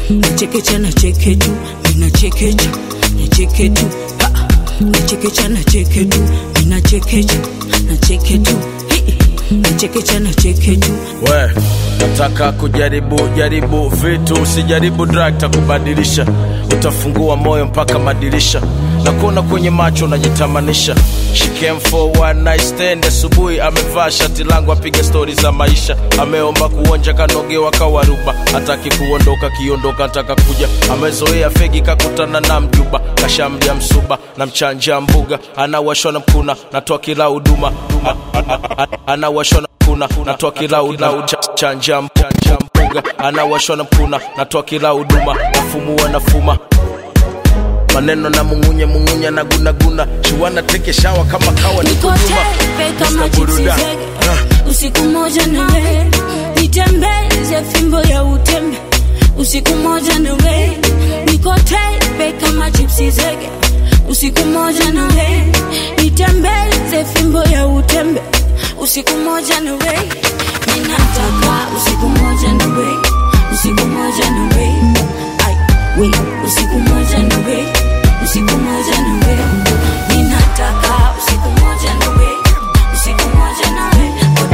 nachekecha nacheke tu minachekecha nacheke tu Ha, nachekecha nacheke tu minachekecha nacheke tu Hi, nachekecha nacheke tu we nataka kujaribu jaribu vitu usijaribu drug takubadilisha utafungua moyo mpaka madirisha na kuona kwenye macho unajitamanisha She came for one night stand asubuhi amevaa shati langu apiga stori za maisha ameomba kuonja kanogewa kawaruba hataki kuondoka kiondoka ataka kuja amezoea fegi kakutana na mjuba kashamdia msuba na mchanja mbuga anawashwa na mkuna natoa kila huduma A- a- a- a- anawashwa na mkuna natoa kila huduma Cha- chanja m- chanja mbuga anawashwa na mkuna natoa kila huduma nafumua nafuma maneno na mungunye mungunye na gunaguna shuwana teke shawa kama kawa ni niko kuduma tepe kama Mr. chipsi Buruda. zege usiku moja nawe nitembeze fimbo ya utembe usiku moja nawe niko tepe kama chipsi zege usiku moja nawe nitembeze fimbo ya utembe usiku moja nawe ninataka usiku moja nawe usiku moja nawe ai we usiku moja nawe usiku moja nawe ninataka usiku moja nawe usiku moja nawe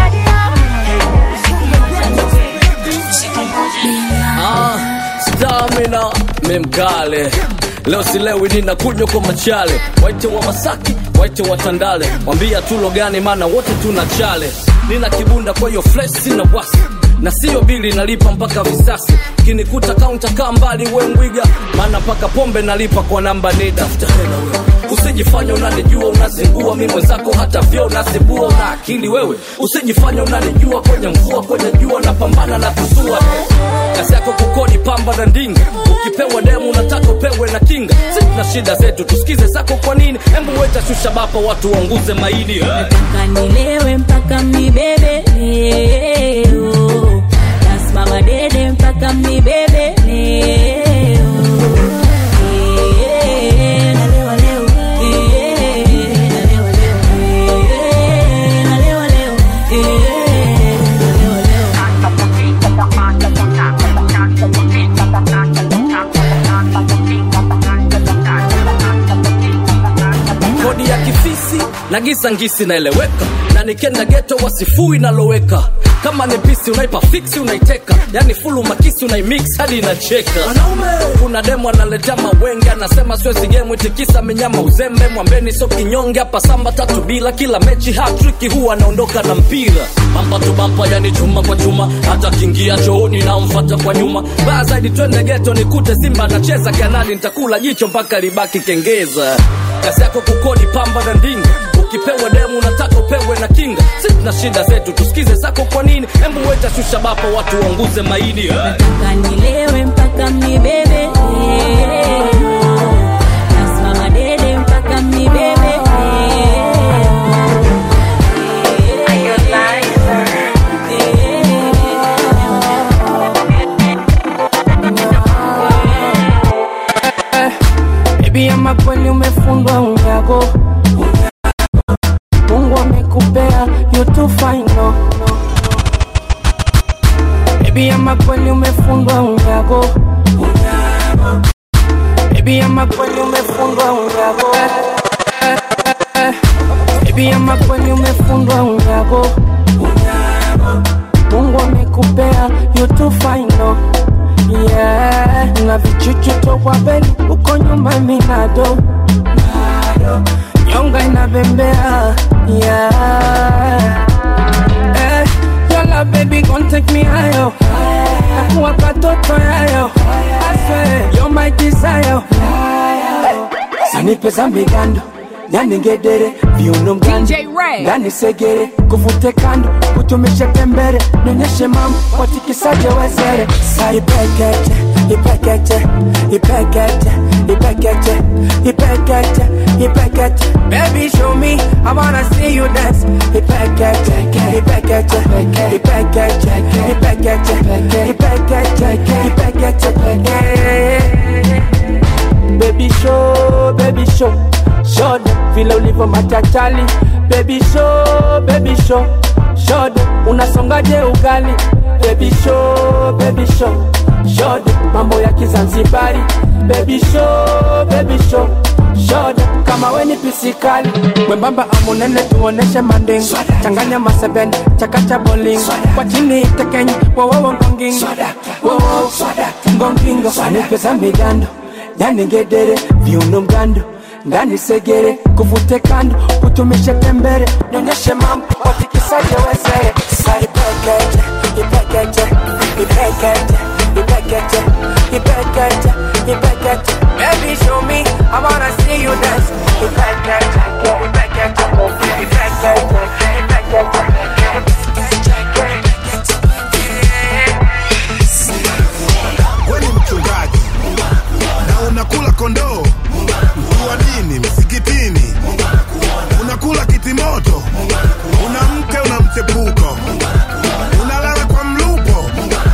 usiku moja nawe usiku moja Ah, stamina memkale leo silewi nina kunywa kwa machale waite wa masaki waite wa tandale mwambia tulo gani maana wote tuna chale nina kibunda kwa hiyo flesh sina wasi na siyo bili nalipa mpaka visasi kinikuta kaunta kaa mbali we mwiga maana mpaka pombe nalipa kwa namba nida usijifanya unanijua unazingua mi mwenzako hata vyo unazibua una akili wewe usijifanya unanijua kwenye mvua kwenye jua napambana na kusua kazi yako kukodi pamba na ndinga ukipewa demu unataka upewe na kinga si tuna shida zetu tusikize zako kwa nini hembu weta shusha bapa watu waunguze maini Nataka nilewe mpaka mnibebe leo, nasimama dede mpaka mnibebe leo. Eh, nalewa leo. Eh, nalewa leo. Eh, nalewa leo. Eh, nalewa leo. kodi ya kifisi na gisa ngisi naeleweka na nikenda geto wasifui naloweka kama ni pisi unaipa fiksi unaiteka yani fulu makisi unaimix hadi inacheka kuna demo analetea mawenge anasema siwezi gemu itikisa menyama uzembe mwambeni so kinyonge hapa samba tatu bila kila mechi hatriki huwa anaondoka na mpira bampa tu bampa yani chuma kwa chuma hata kingia chooni namfata kwa nyuma baya zaidi twende geto nikute simba anacheza kanadi nitakula jicho mpaka libaki kengeza kazi yako kukodi pamba na ndinga ukipewa demu unataka upewe na kinga si tuna shida zetu tusikize zako kwa nini hembu weta shusha bapa watu waunguze maini Nataka nilewe mpaka mnibebe leo, nasimama dede mpaka mnibebe Baby ama kweli umefundwa unyago Mungu amekupea you too fine no Baby ama kweli umefundwa unyago Baby ama kweli umefundwa unyago Baby ama kweli umefundwa unyago Mungu amekupea you too fine no Yeah, na vichuchu tokwa beli uko nyuma minado nyonga inabembea yeah. eh, yola baby gon take me higher nakuwa katoto yayo I swear you're my desire sanipe za migando nyaningedere viuno mgando ngani segere kuvute kando kutumishe tembere nionyeshe mama watikisaje wezere sa ipekeche ipekeche ipekeche ipekeche ipekeche ipekeche baby show me i wanna see you dance ipekeche ipekeche ipekeche ipekeche ipekeche ipekeche baby show baby show show them vile ulivyo machachali baby show baby show show them unasongaje ugali baby show baby show shoda mambo ya kizanzibari baby show baby show shoda kama weni pisikali mwembamba amunene tuoneshe manding changanya masebene chakacha boling kwa chini tekenyi wowowo ngongingo wowowo ngongingo anipeza migando yani ngedere viuno mgando ndani segere kuvute kando kutumishe tembere nyonyeshe mambo watikisaje wezere saipekete ipekete ipekete ipekete ipekete ipekete baby show me i wanna see you dance ipekete ipekete ipekete we ni mchungaji na unakula kondoo mkuu wa dini msikitini unakula kitimoto una mke una mchepuko unalala kwa mlupo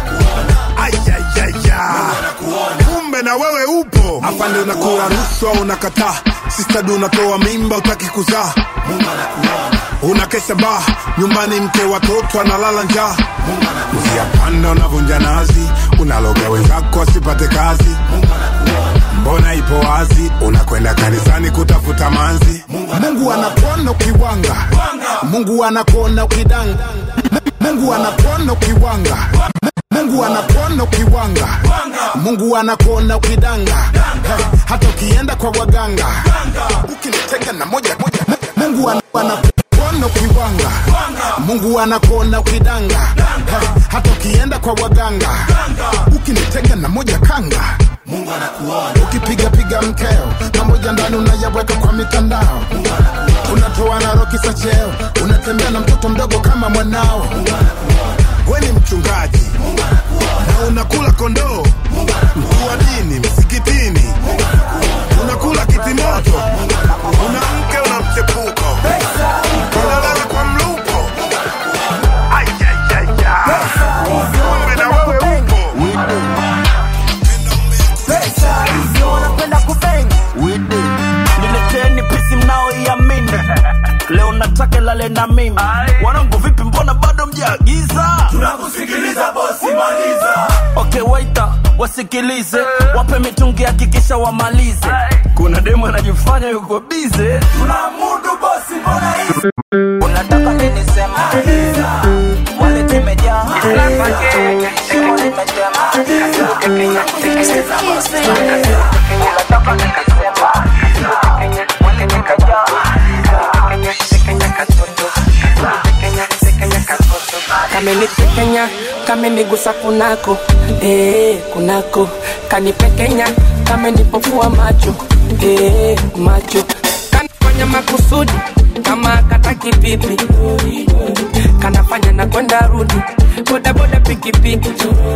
ayayaya kumbe na wewe upo afande unakula rushwa unakataa sistadi unatoa mimba utaki kuzaa unakesha baa nyumbani mke watoto analala njaa njia panda unavunja nazi unaloga wenzako asipate kazi mbona ipo wazi unakwenda kanisani kutafuta manzi mungu anakuona ukiwanga mungu anakuona ukidanga mungu anakuona ukiwanga mungu anakuona ukiwanga mungu anakuona ukidanga Hey, hata ukienda kwa waganga ukinitega na moja moja mungu ana- anakuona ukiwanga mungu anakuona ukidanga Hey, hata ukienda kwa waganga ukinitega na moja kanga mungu anakuona ukipiga piga mkeo pamoja ndani unayaweka kwa mitandao unatoa na roki za cheo unatembea na mtoto mdogo kama mwanao we ni mchungaji na unakula kondoo mkuu wa dini msikitini unakula kitimoto una mke una mchepuko unalala kwa mlupo Ayayaya. kumbe na wewe upo pesa hizo wanapenda kubeng nileteni pisi mnaoiamini leo nataka lale na mimi wanangu vipi mbona bado mjaagiza Tunakusikiliza bosi, maliza. okay waita wasikilize wape mitungi hakikisha wamalize kuna demu anajifanya yuko bize Tunamudu bosi, mbona hizi? unataka nini sema wale tumejaa shimo limejema unataka nini sema wale nikajaa kamenitekenya kamenigusa kunako eh, kunako kanipekenya kamenipofua macho eh, macho kanafanya makusudi kama kataki pipi kanafanya na kwenda rudi bodaboda pikipiki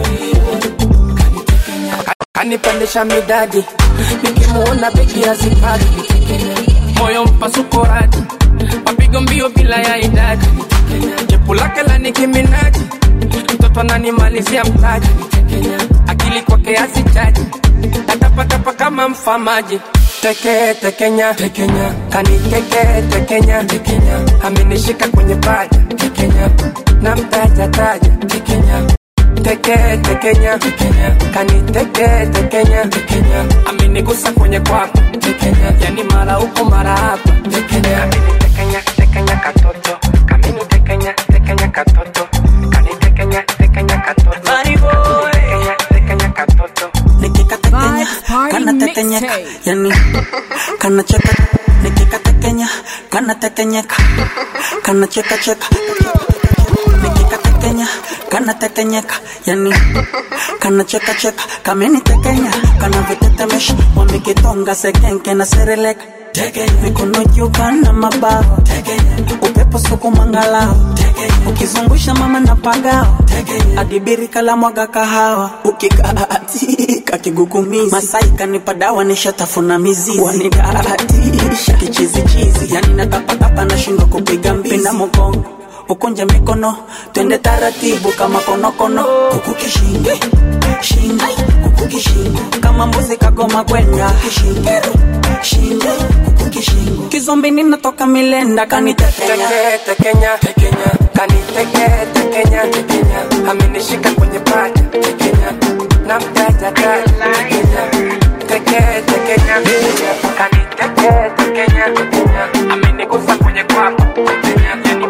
kanipandisha midadi nikimuona beki hazipati moyo mpasuko radi mapigo mbio bila ya idadi jepu lake la nikiminaji mtoto ananimalizia mtaji akili kwake asichaji atapatapa kama mfamaji teke tekenya tekenya kaniteke tekenya tekenya amenishika kwenye paja tekenya na mtaja taja tekenya teke tekenya tekenya kaniteke tekenya tekenya amenigusa kwenye kwapa tekenya yani mara huko mara hapa tekenya amenitekenya tekenya katoto kamini tekenya tekenya katoto kanitekenya tekenya katoto tekenya tekenya katoto nikikatekenya kanatekenyeka yani kanacheka nikikatekenya kanatekenyeka kanachekacheka nikikatekenya kanatekenyeka yani kanachekacheka kamenitekenya kanavitetemesha wamekitonga sekenke na sereleka mikono juu kana mabawa upepo suku mangalao ukizungusha mama na pagao adibirika la mwaga kahawa ukikaatika kigugumizi masai kanipa dawa nishatafuna mizizi wanidatisha kichizichizi yani natapatapa nashindwa kupiga mbizi pinda mogongo ukunje mikono twende taratibu kama konokono kuku kishingo shingo kuku kishingo kama kama mbuzi kagoma kwenda shingo kishingo kizombi ninatoka milenda kanitekenya tekenya tekenya kaniteke tekenya tekenya amenishika kwenye paja tekenya na mtaja tekenya teke tekenya tekenya kaniteke tekenya tekenya amenigusa kwenye kwapa tekenya yani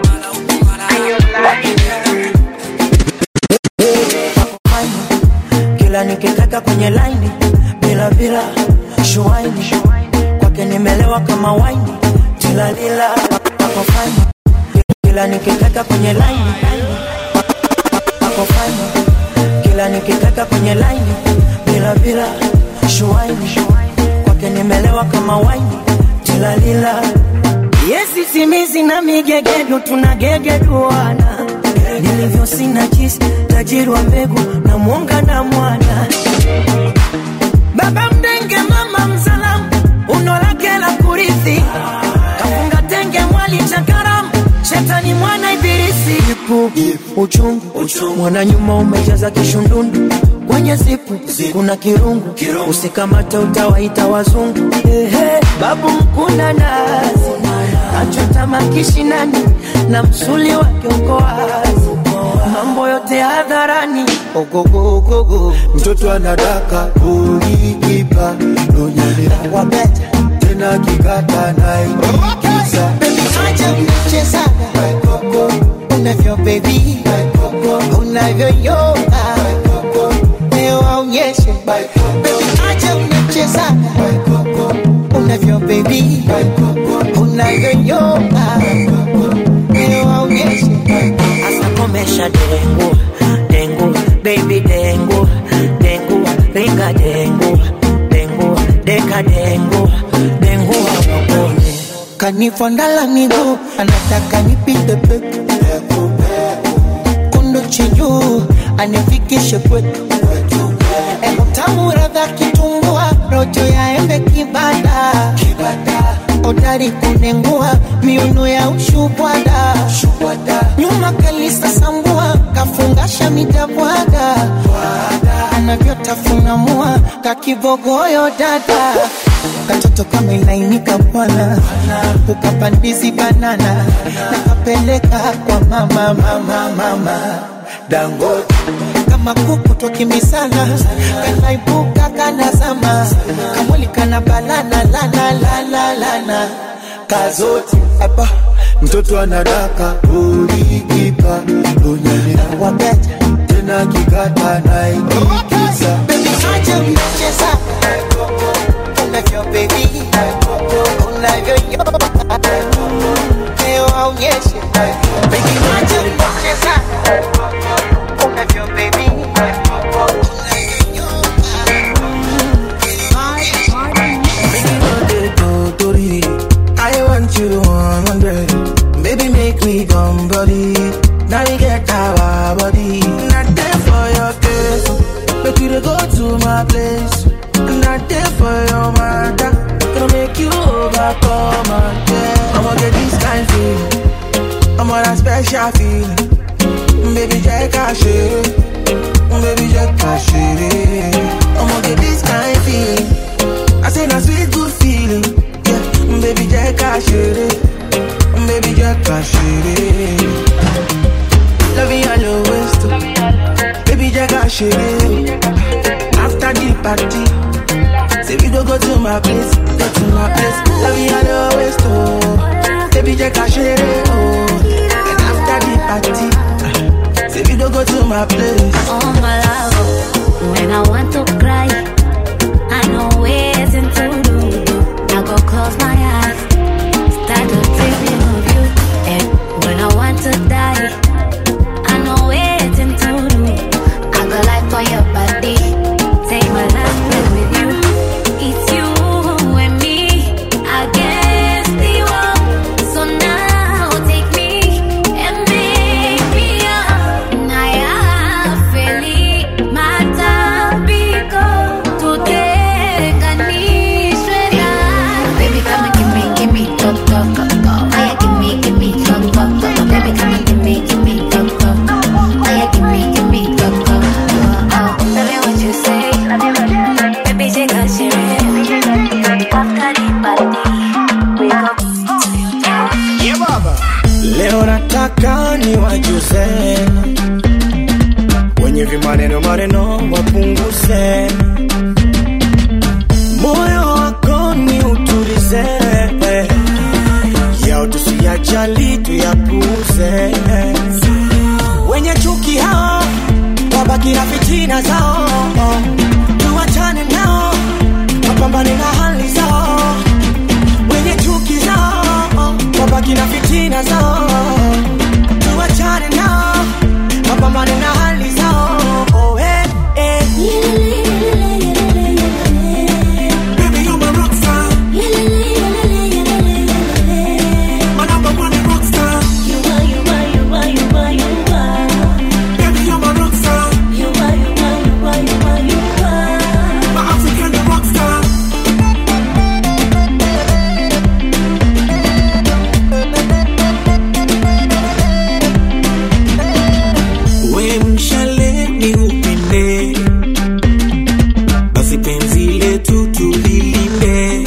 kila nikikaka kwenye laini bila bila shuaini kwake nimelewa kama waini tilalila ako fine kila nikikaka kwenye laini ako fine kila nikikaka kwenye laini bila bila shuaini kwake nimelewa kama waini tilalila yesi simizi na migegedu tunagegeduana nilivyo sina jisi tajiri wa mbegu na mwonga na mwana baba mdenge mama msalamu uno lake la kurithi kafunga tenge mwali cha karamu shetani mwana ibilisi ipu uchungu mwana nyuma umejaza kishundundu kwenye zipu kuna kirungu usikamate utawaita wazungu Ehe, babu mkuna nazi achota makishinani na msuli wake uko wazi mambo yote hadharani ogogogogo mtoto anadaka uliipa nonyelea wabeta tena kikata naikiza acha mchezaga unavyo bebi unavyoyoga leo aonyeshe Baby, acha mchezaga unavyo bebi unavyoyoga leo aonyeshe asa komesha dengu dengu baby dengu dengu ringa dengu dengu deka dengu dengu hawakone kanifondala miguu anataka nipite peku kundu chijuu anifikishe kwetu utamu radha kitumbua rojo ya embe kibada odari kunengua miuno ya ushubwada nyuma kalisa sambua kafungasha midabwaga anavyotafuna mua kakibogoyo dada katoto kama ilainika bwana ukapandizi banana nakapeleka kwa mama mama mama dangote kama kuku twakimbisana kanaibuka kanazama kamwili kana balana lana lana lana kazote hapa mtoto anadaka uliipa nonyelea wabeta tena kikata naikiza acha mcheza unavyo bebi unavyoyoga leo aonyeshe Baby, acha mcheza unavyo bebi Totori, I want you 100. Baby, make me come body. Now we get our body. Not there for your case. But you to go to my place. Not there for your matter. Gonna make you overcome again. I'ma get this kind feeling. I'm on a special feeling. Baby, Jack, I should. Baby, Jack, I should. I'ma get this kind feeling. I say na sweet good feeling. Yeah, baby jẹ́ ká ṣeré, baby jẹ́ ká ṣeré. Loving all your waist, baby jẹ́ ká ṣeré. After the party, say we go go to my place, go to my place. Loving all your waist, oh, baby jẹ́ ká ṣeré, oh. And after the party, say we go go to my place. Oh my love, when I want to cry, I know where to do. I go close my eyes, start to dreaming of you. And when I want to die, I know where to do. I go like for your body, take my life with you. It's you and me against the world. So now take me and make me up. Naya feli matapico. ni wajuze wenye vimaneno maneno wapunguze moyo wako ni utulize yao tusiyajali tuyapuze wenye chuki hao wabaki na fitina zao tuwachane nao wapambane na hali zao wenye chuki zao wabaki na fitina zao tuwachane nao wapambane na hali zao oh, eh, eh. Baby, you're my rock star. My number one rock star. Baby, you're my rock star. My African rock star. we mshale ni upinde basi penzi letu tulilinde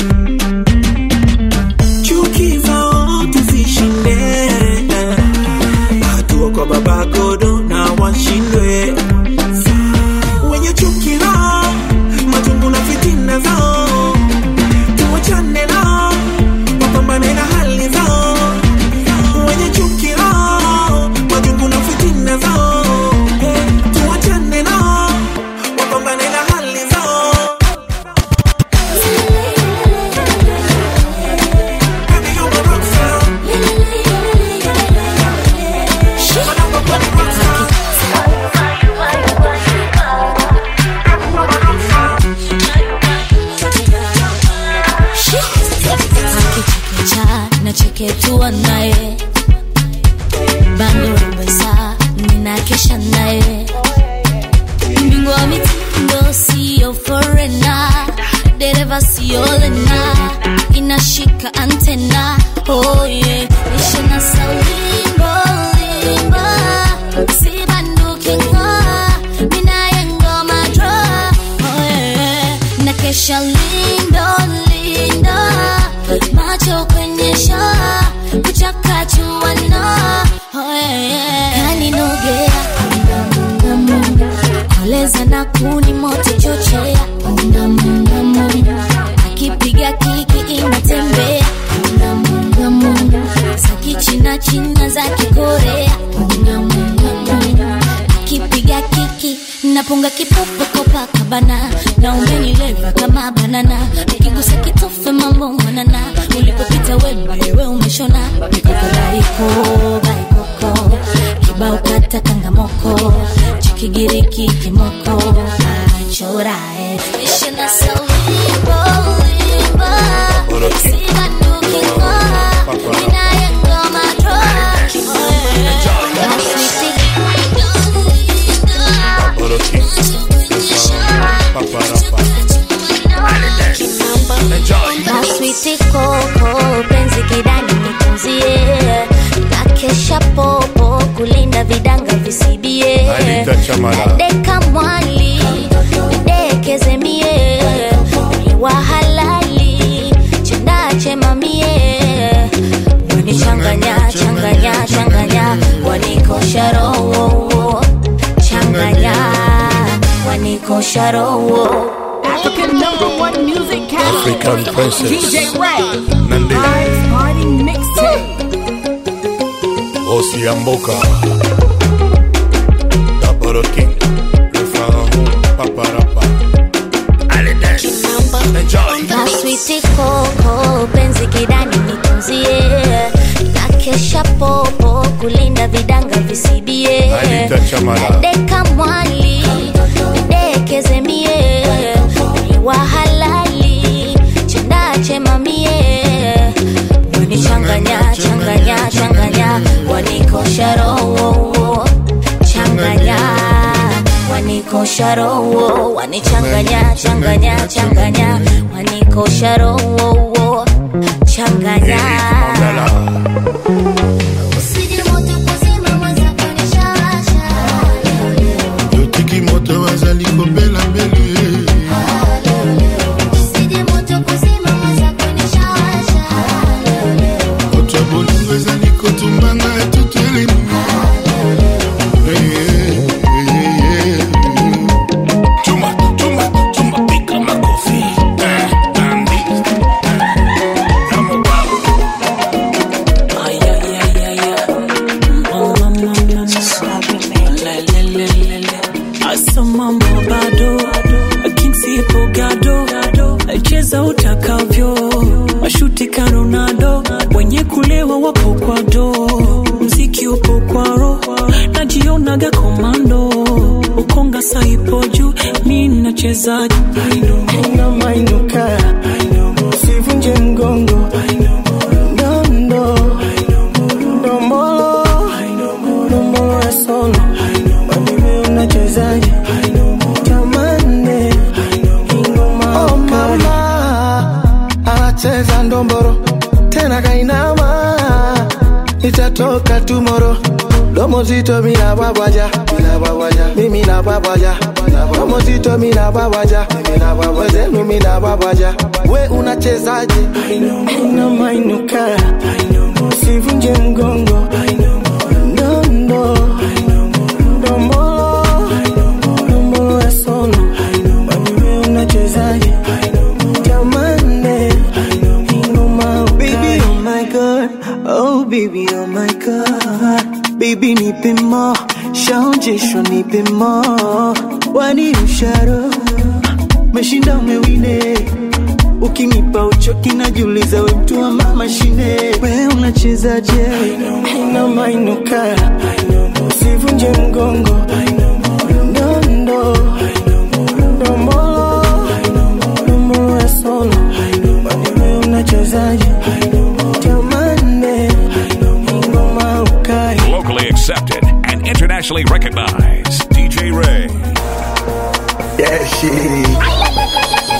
chuki zao tuzishinde hatua kwa baba godo na washindwe wenye chuki nao majungu na fitina zao tuwachane nao wapambane na hali zao wenye chuki nao majungu na fitina zao Eh, tuwachane nao wapambane na hali zao akichekecha nacheketua naye bando pesa ninakesha naye mbingwa wa mitindo siyo forena dereva siyo lena inashika antena oh yeah. ishina saulimbo limbo sibandukingo minaye ngoma dro oh yeah. nakesha lindo lindo macho kwenye shaa kuchakachuana oh yeah. kaninogea munga munga koleza na kuni moto chochea munga munga munga akipiga kiki inatembea munga munga munga za kichina china za kikorea munga munga munga akipiga kiki napunga kipopo kopakabana na umenileva kama banana ukigusa kitofe mambo mwanana ulipopita wemba wewe umeshona mikoko baiko baikoko kibao kata kangamoko chikigiriki kimoko achorae ishina saulimbo limbo sibandukingo minaye ngoma dro maswiti koko penzi kidani nitunzie na kesha popo kulinda vidanga visibie Anita Chamala. deka mwali dekeze mie ni wa halali chendache mamie wanichanganya changanya changanya wanikosha roho changanya wanikosha roho African number one music catalyst. African princess. DJ Ray. Nandi. Vibes Party Mixtape. Bosi ya mboka Double King Le Pharaon Paparapa Allez dance Enjoy maswiti koko penzi kidani nitunzie na kesha popo kulinda vidanga visibie Anita Chamala. deka mwali dekeze mie ni wa halali chendache mamie wanichanganya changanya changanya wanikosha roho changanya wanikosha roho wanichanganya changanya changanya wanikosha roho changanya Yotiki moto bazali kobela mbele moto ya bolingo ezali kotumbanga etutelemi cheza utakavyo mashuti ka ronaldo wenye kulewa wapo kwa do mziki upo kwa roho najionaga komando ukonga saipo juu mi nachezaji unamainuka usivunje mgongo ndondo ndombolo ndombolo ya sono wanime unachezaje tamane ingoma Oh mama anacheza ndomboro tena kainama itatoka tumoro domo zito mina babaja mina babaja mimi na babaja domo zito mina babaja mimi na babaja zenu mina babaja we unachezaje unamainuka usivunje mgongo ndondo ndombolo ndombolo ya sono wanime unachezaje tamane ingoma Baby, oh my god, oh baby, oh my god. Baby, nipe more, shaonjesho nipe more. Wani usharo, meshinda umewine. Ukinipa uchoki najiuliza we mtu wa mama shine. We unachezaje? unamainuka usivunje mgongo ndondo ndombolo ndombolo ya sono wanime unachezaje tamane ingoma ukai Locally accepted and internationally recognized. DJ Ray. Yeah, shit.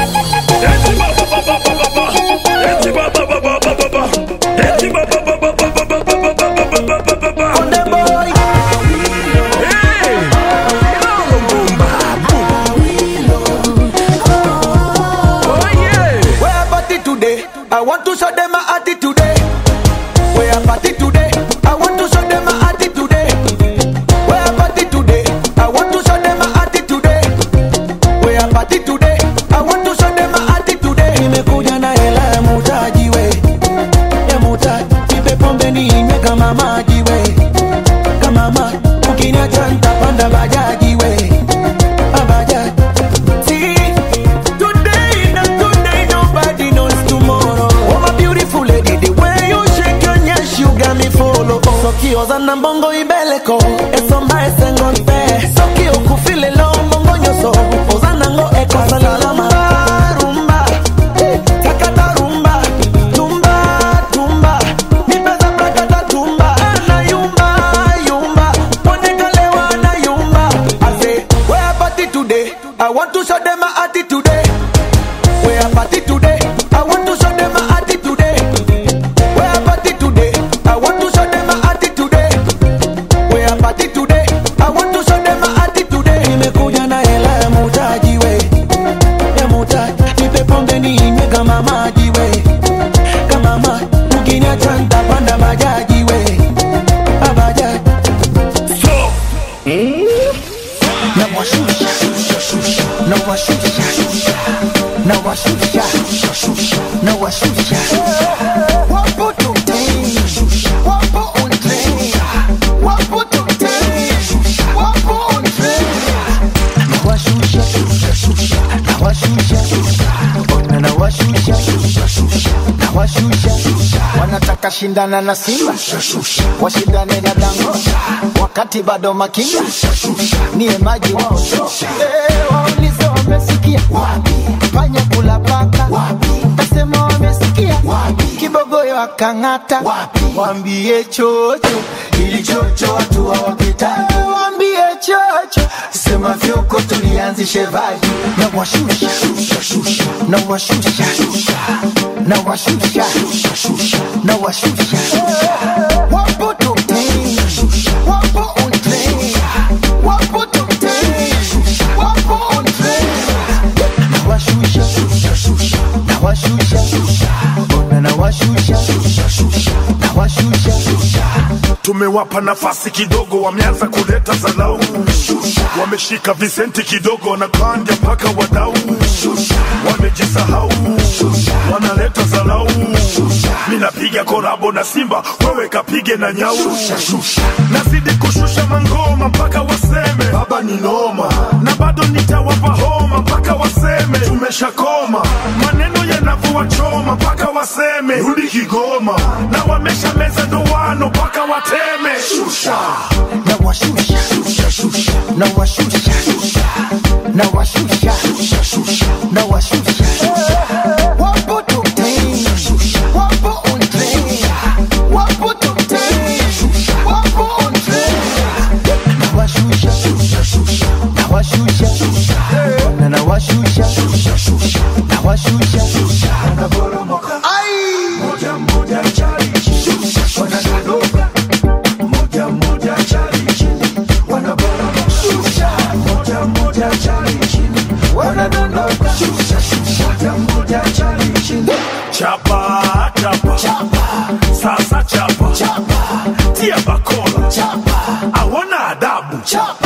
Where party today? I want to show them my attitude today. Where party today? I want to show them my attitude today. Where party today? I want to show them my attitude today. Where party today? I want to show them my attitude today. Nimekuja na hela ya mutaji we, ya mutaji. Nipe pombe ninywe kama maji we, kama maji. Ukiniacha nitapanda bajaji we, ah, bajaji. See, today not today, nobody knows tomorrow. Oh my beautiful lady, the way you shake your nyash, you got me follow. Sokioza na mbongo ibeleko, eso maesengo nfe. Sokio kufile lo mbongo nyoso, ozana ngo eko salalama. Rumba, eh, takata rumba, tumba, tumba. Nipeza prakata tumba, na yumba, yumba. Ponekalewa na yumba. I say, where party today? I want to show them my attitude today. Where party today? I want to show them my attitude today. Where party today? I want to show them my attitude today. Where party today? I want to show them my attitude today. Nimekuja na hela ya mutaji we, ya mutaji. Nipe pombe ninywe kama maji we, kama maji. Ukiniacha nitapanda bajaji we, ah, bajaji. Na washusha, na washusha, na washusha, na washusha. Wapo today, wapo on train, wapo today, wapo on train. Na washusha, na washusha, ona na washusha, na washusha. Wanataka shindana na Simba, washindane na Dangote, wakati bado makinga niye maji wao Eh, waulize wamesikia panya kula paka tasema wamesikia kibogoyo akang'ata wambie chocho ili chocho watu hawapitani wambie chocho sema vyoko tulianzishe vaji na washusha na washusha na washusha na washusha wapo today wapo on train wapo today wapo on train na washusha na washusha ona na washusha na washusha tumewapa nafasi kidogo, wameanza kuleta zalau, wameshika visenti kidogo, wanapanda mpaka wadau, wamejisahau, wanaleta zalau. Minapiga korabo na Simba, wewe kapige na nyau, nazidi kushusha mangoma mpaka waseme baba ni noma, na bado nitawapa homa mpaka waseme tumeshakoma maneno tena vua choma mpaka waseme rudi Kigoma, na wamesha meza ndoano mpaka wateme. Shusha na washusha shusha shusha na washusha shusha na washusha shusha shusha na washusha wapo top 10 wapo on train wapo top 10 wapo on train na washusha shusha shusha na washusha shusha na na washusha shusha shusha na washusha shusha na boromoka ai moja moja chali shusha shusha moja moja chali chini wanaboromoka shusha moja moja chali chini wanadondoka shusha shusha moja moja chali chini chapa chapa chapa, sasa chapa chapa, tia bakola chapa, awana adabu chapa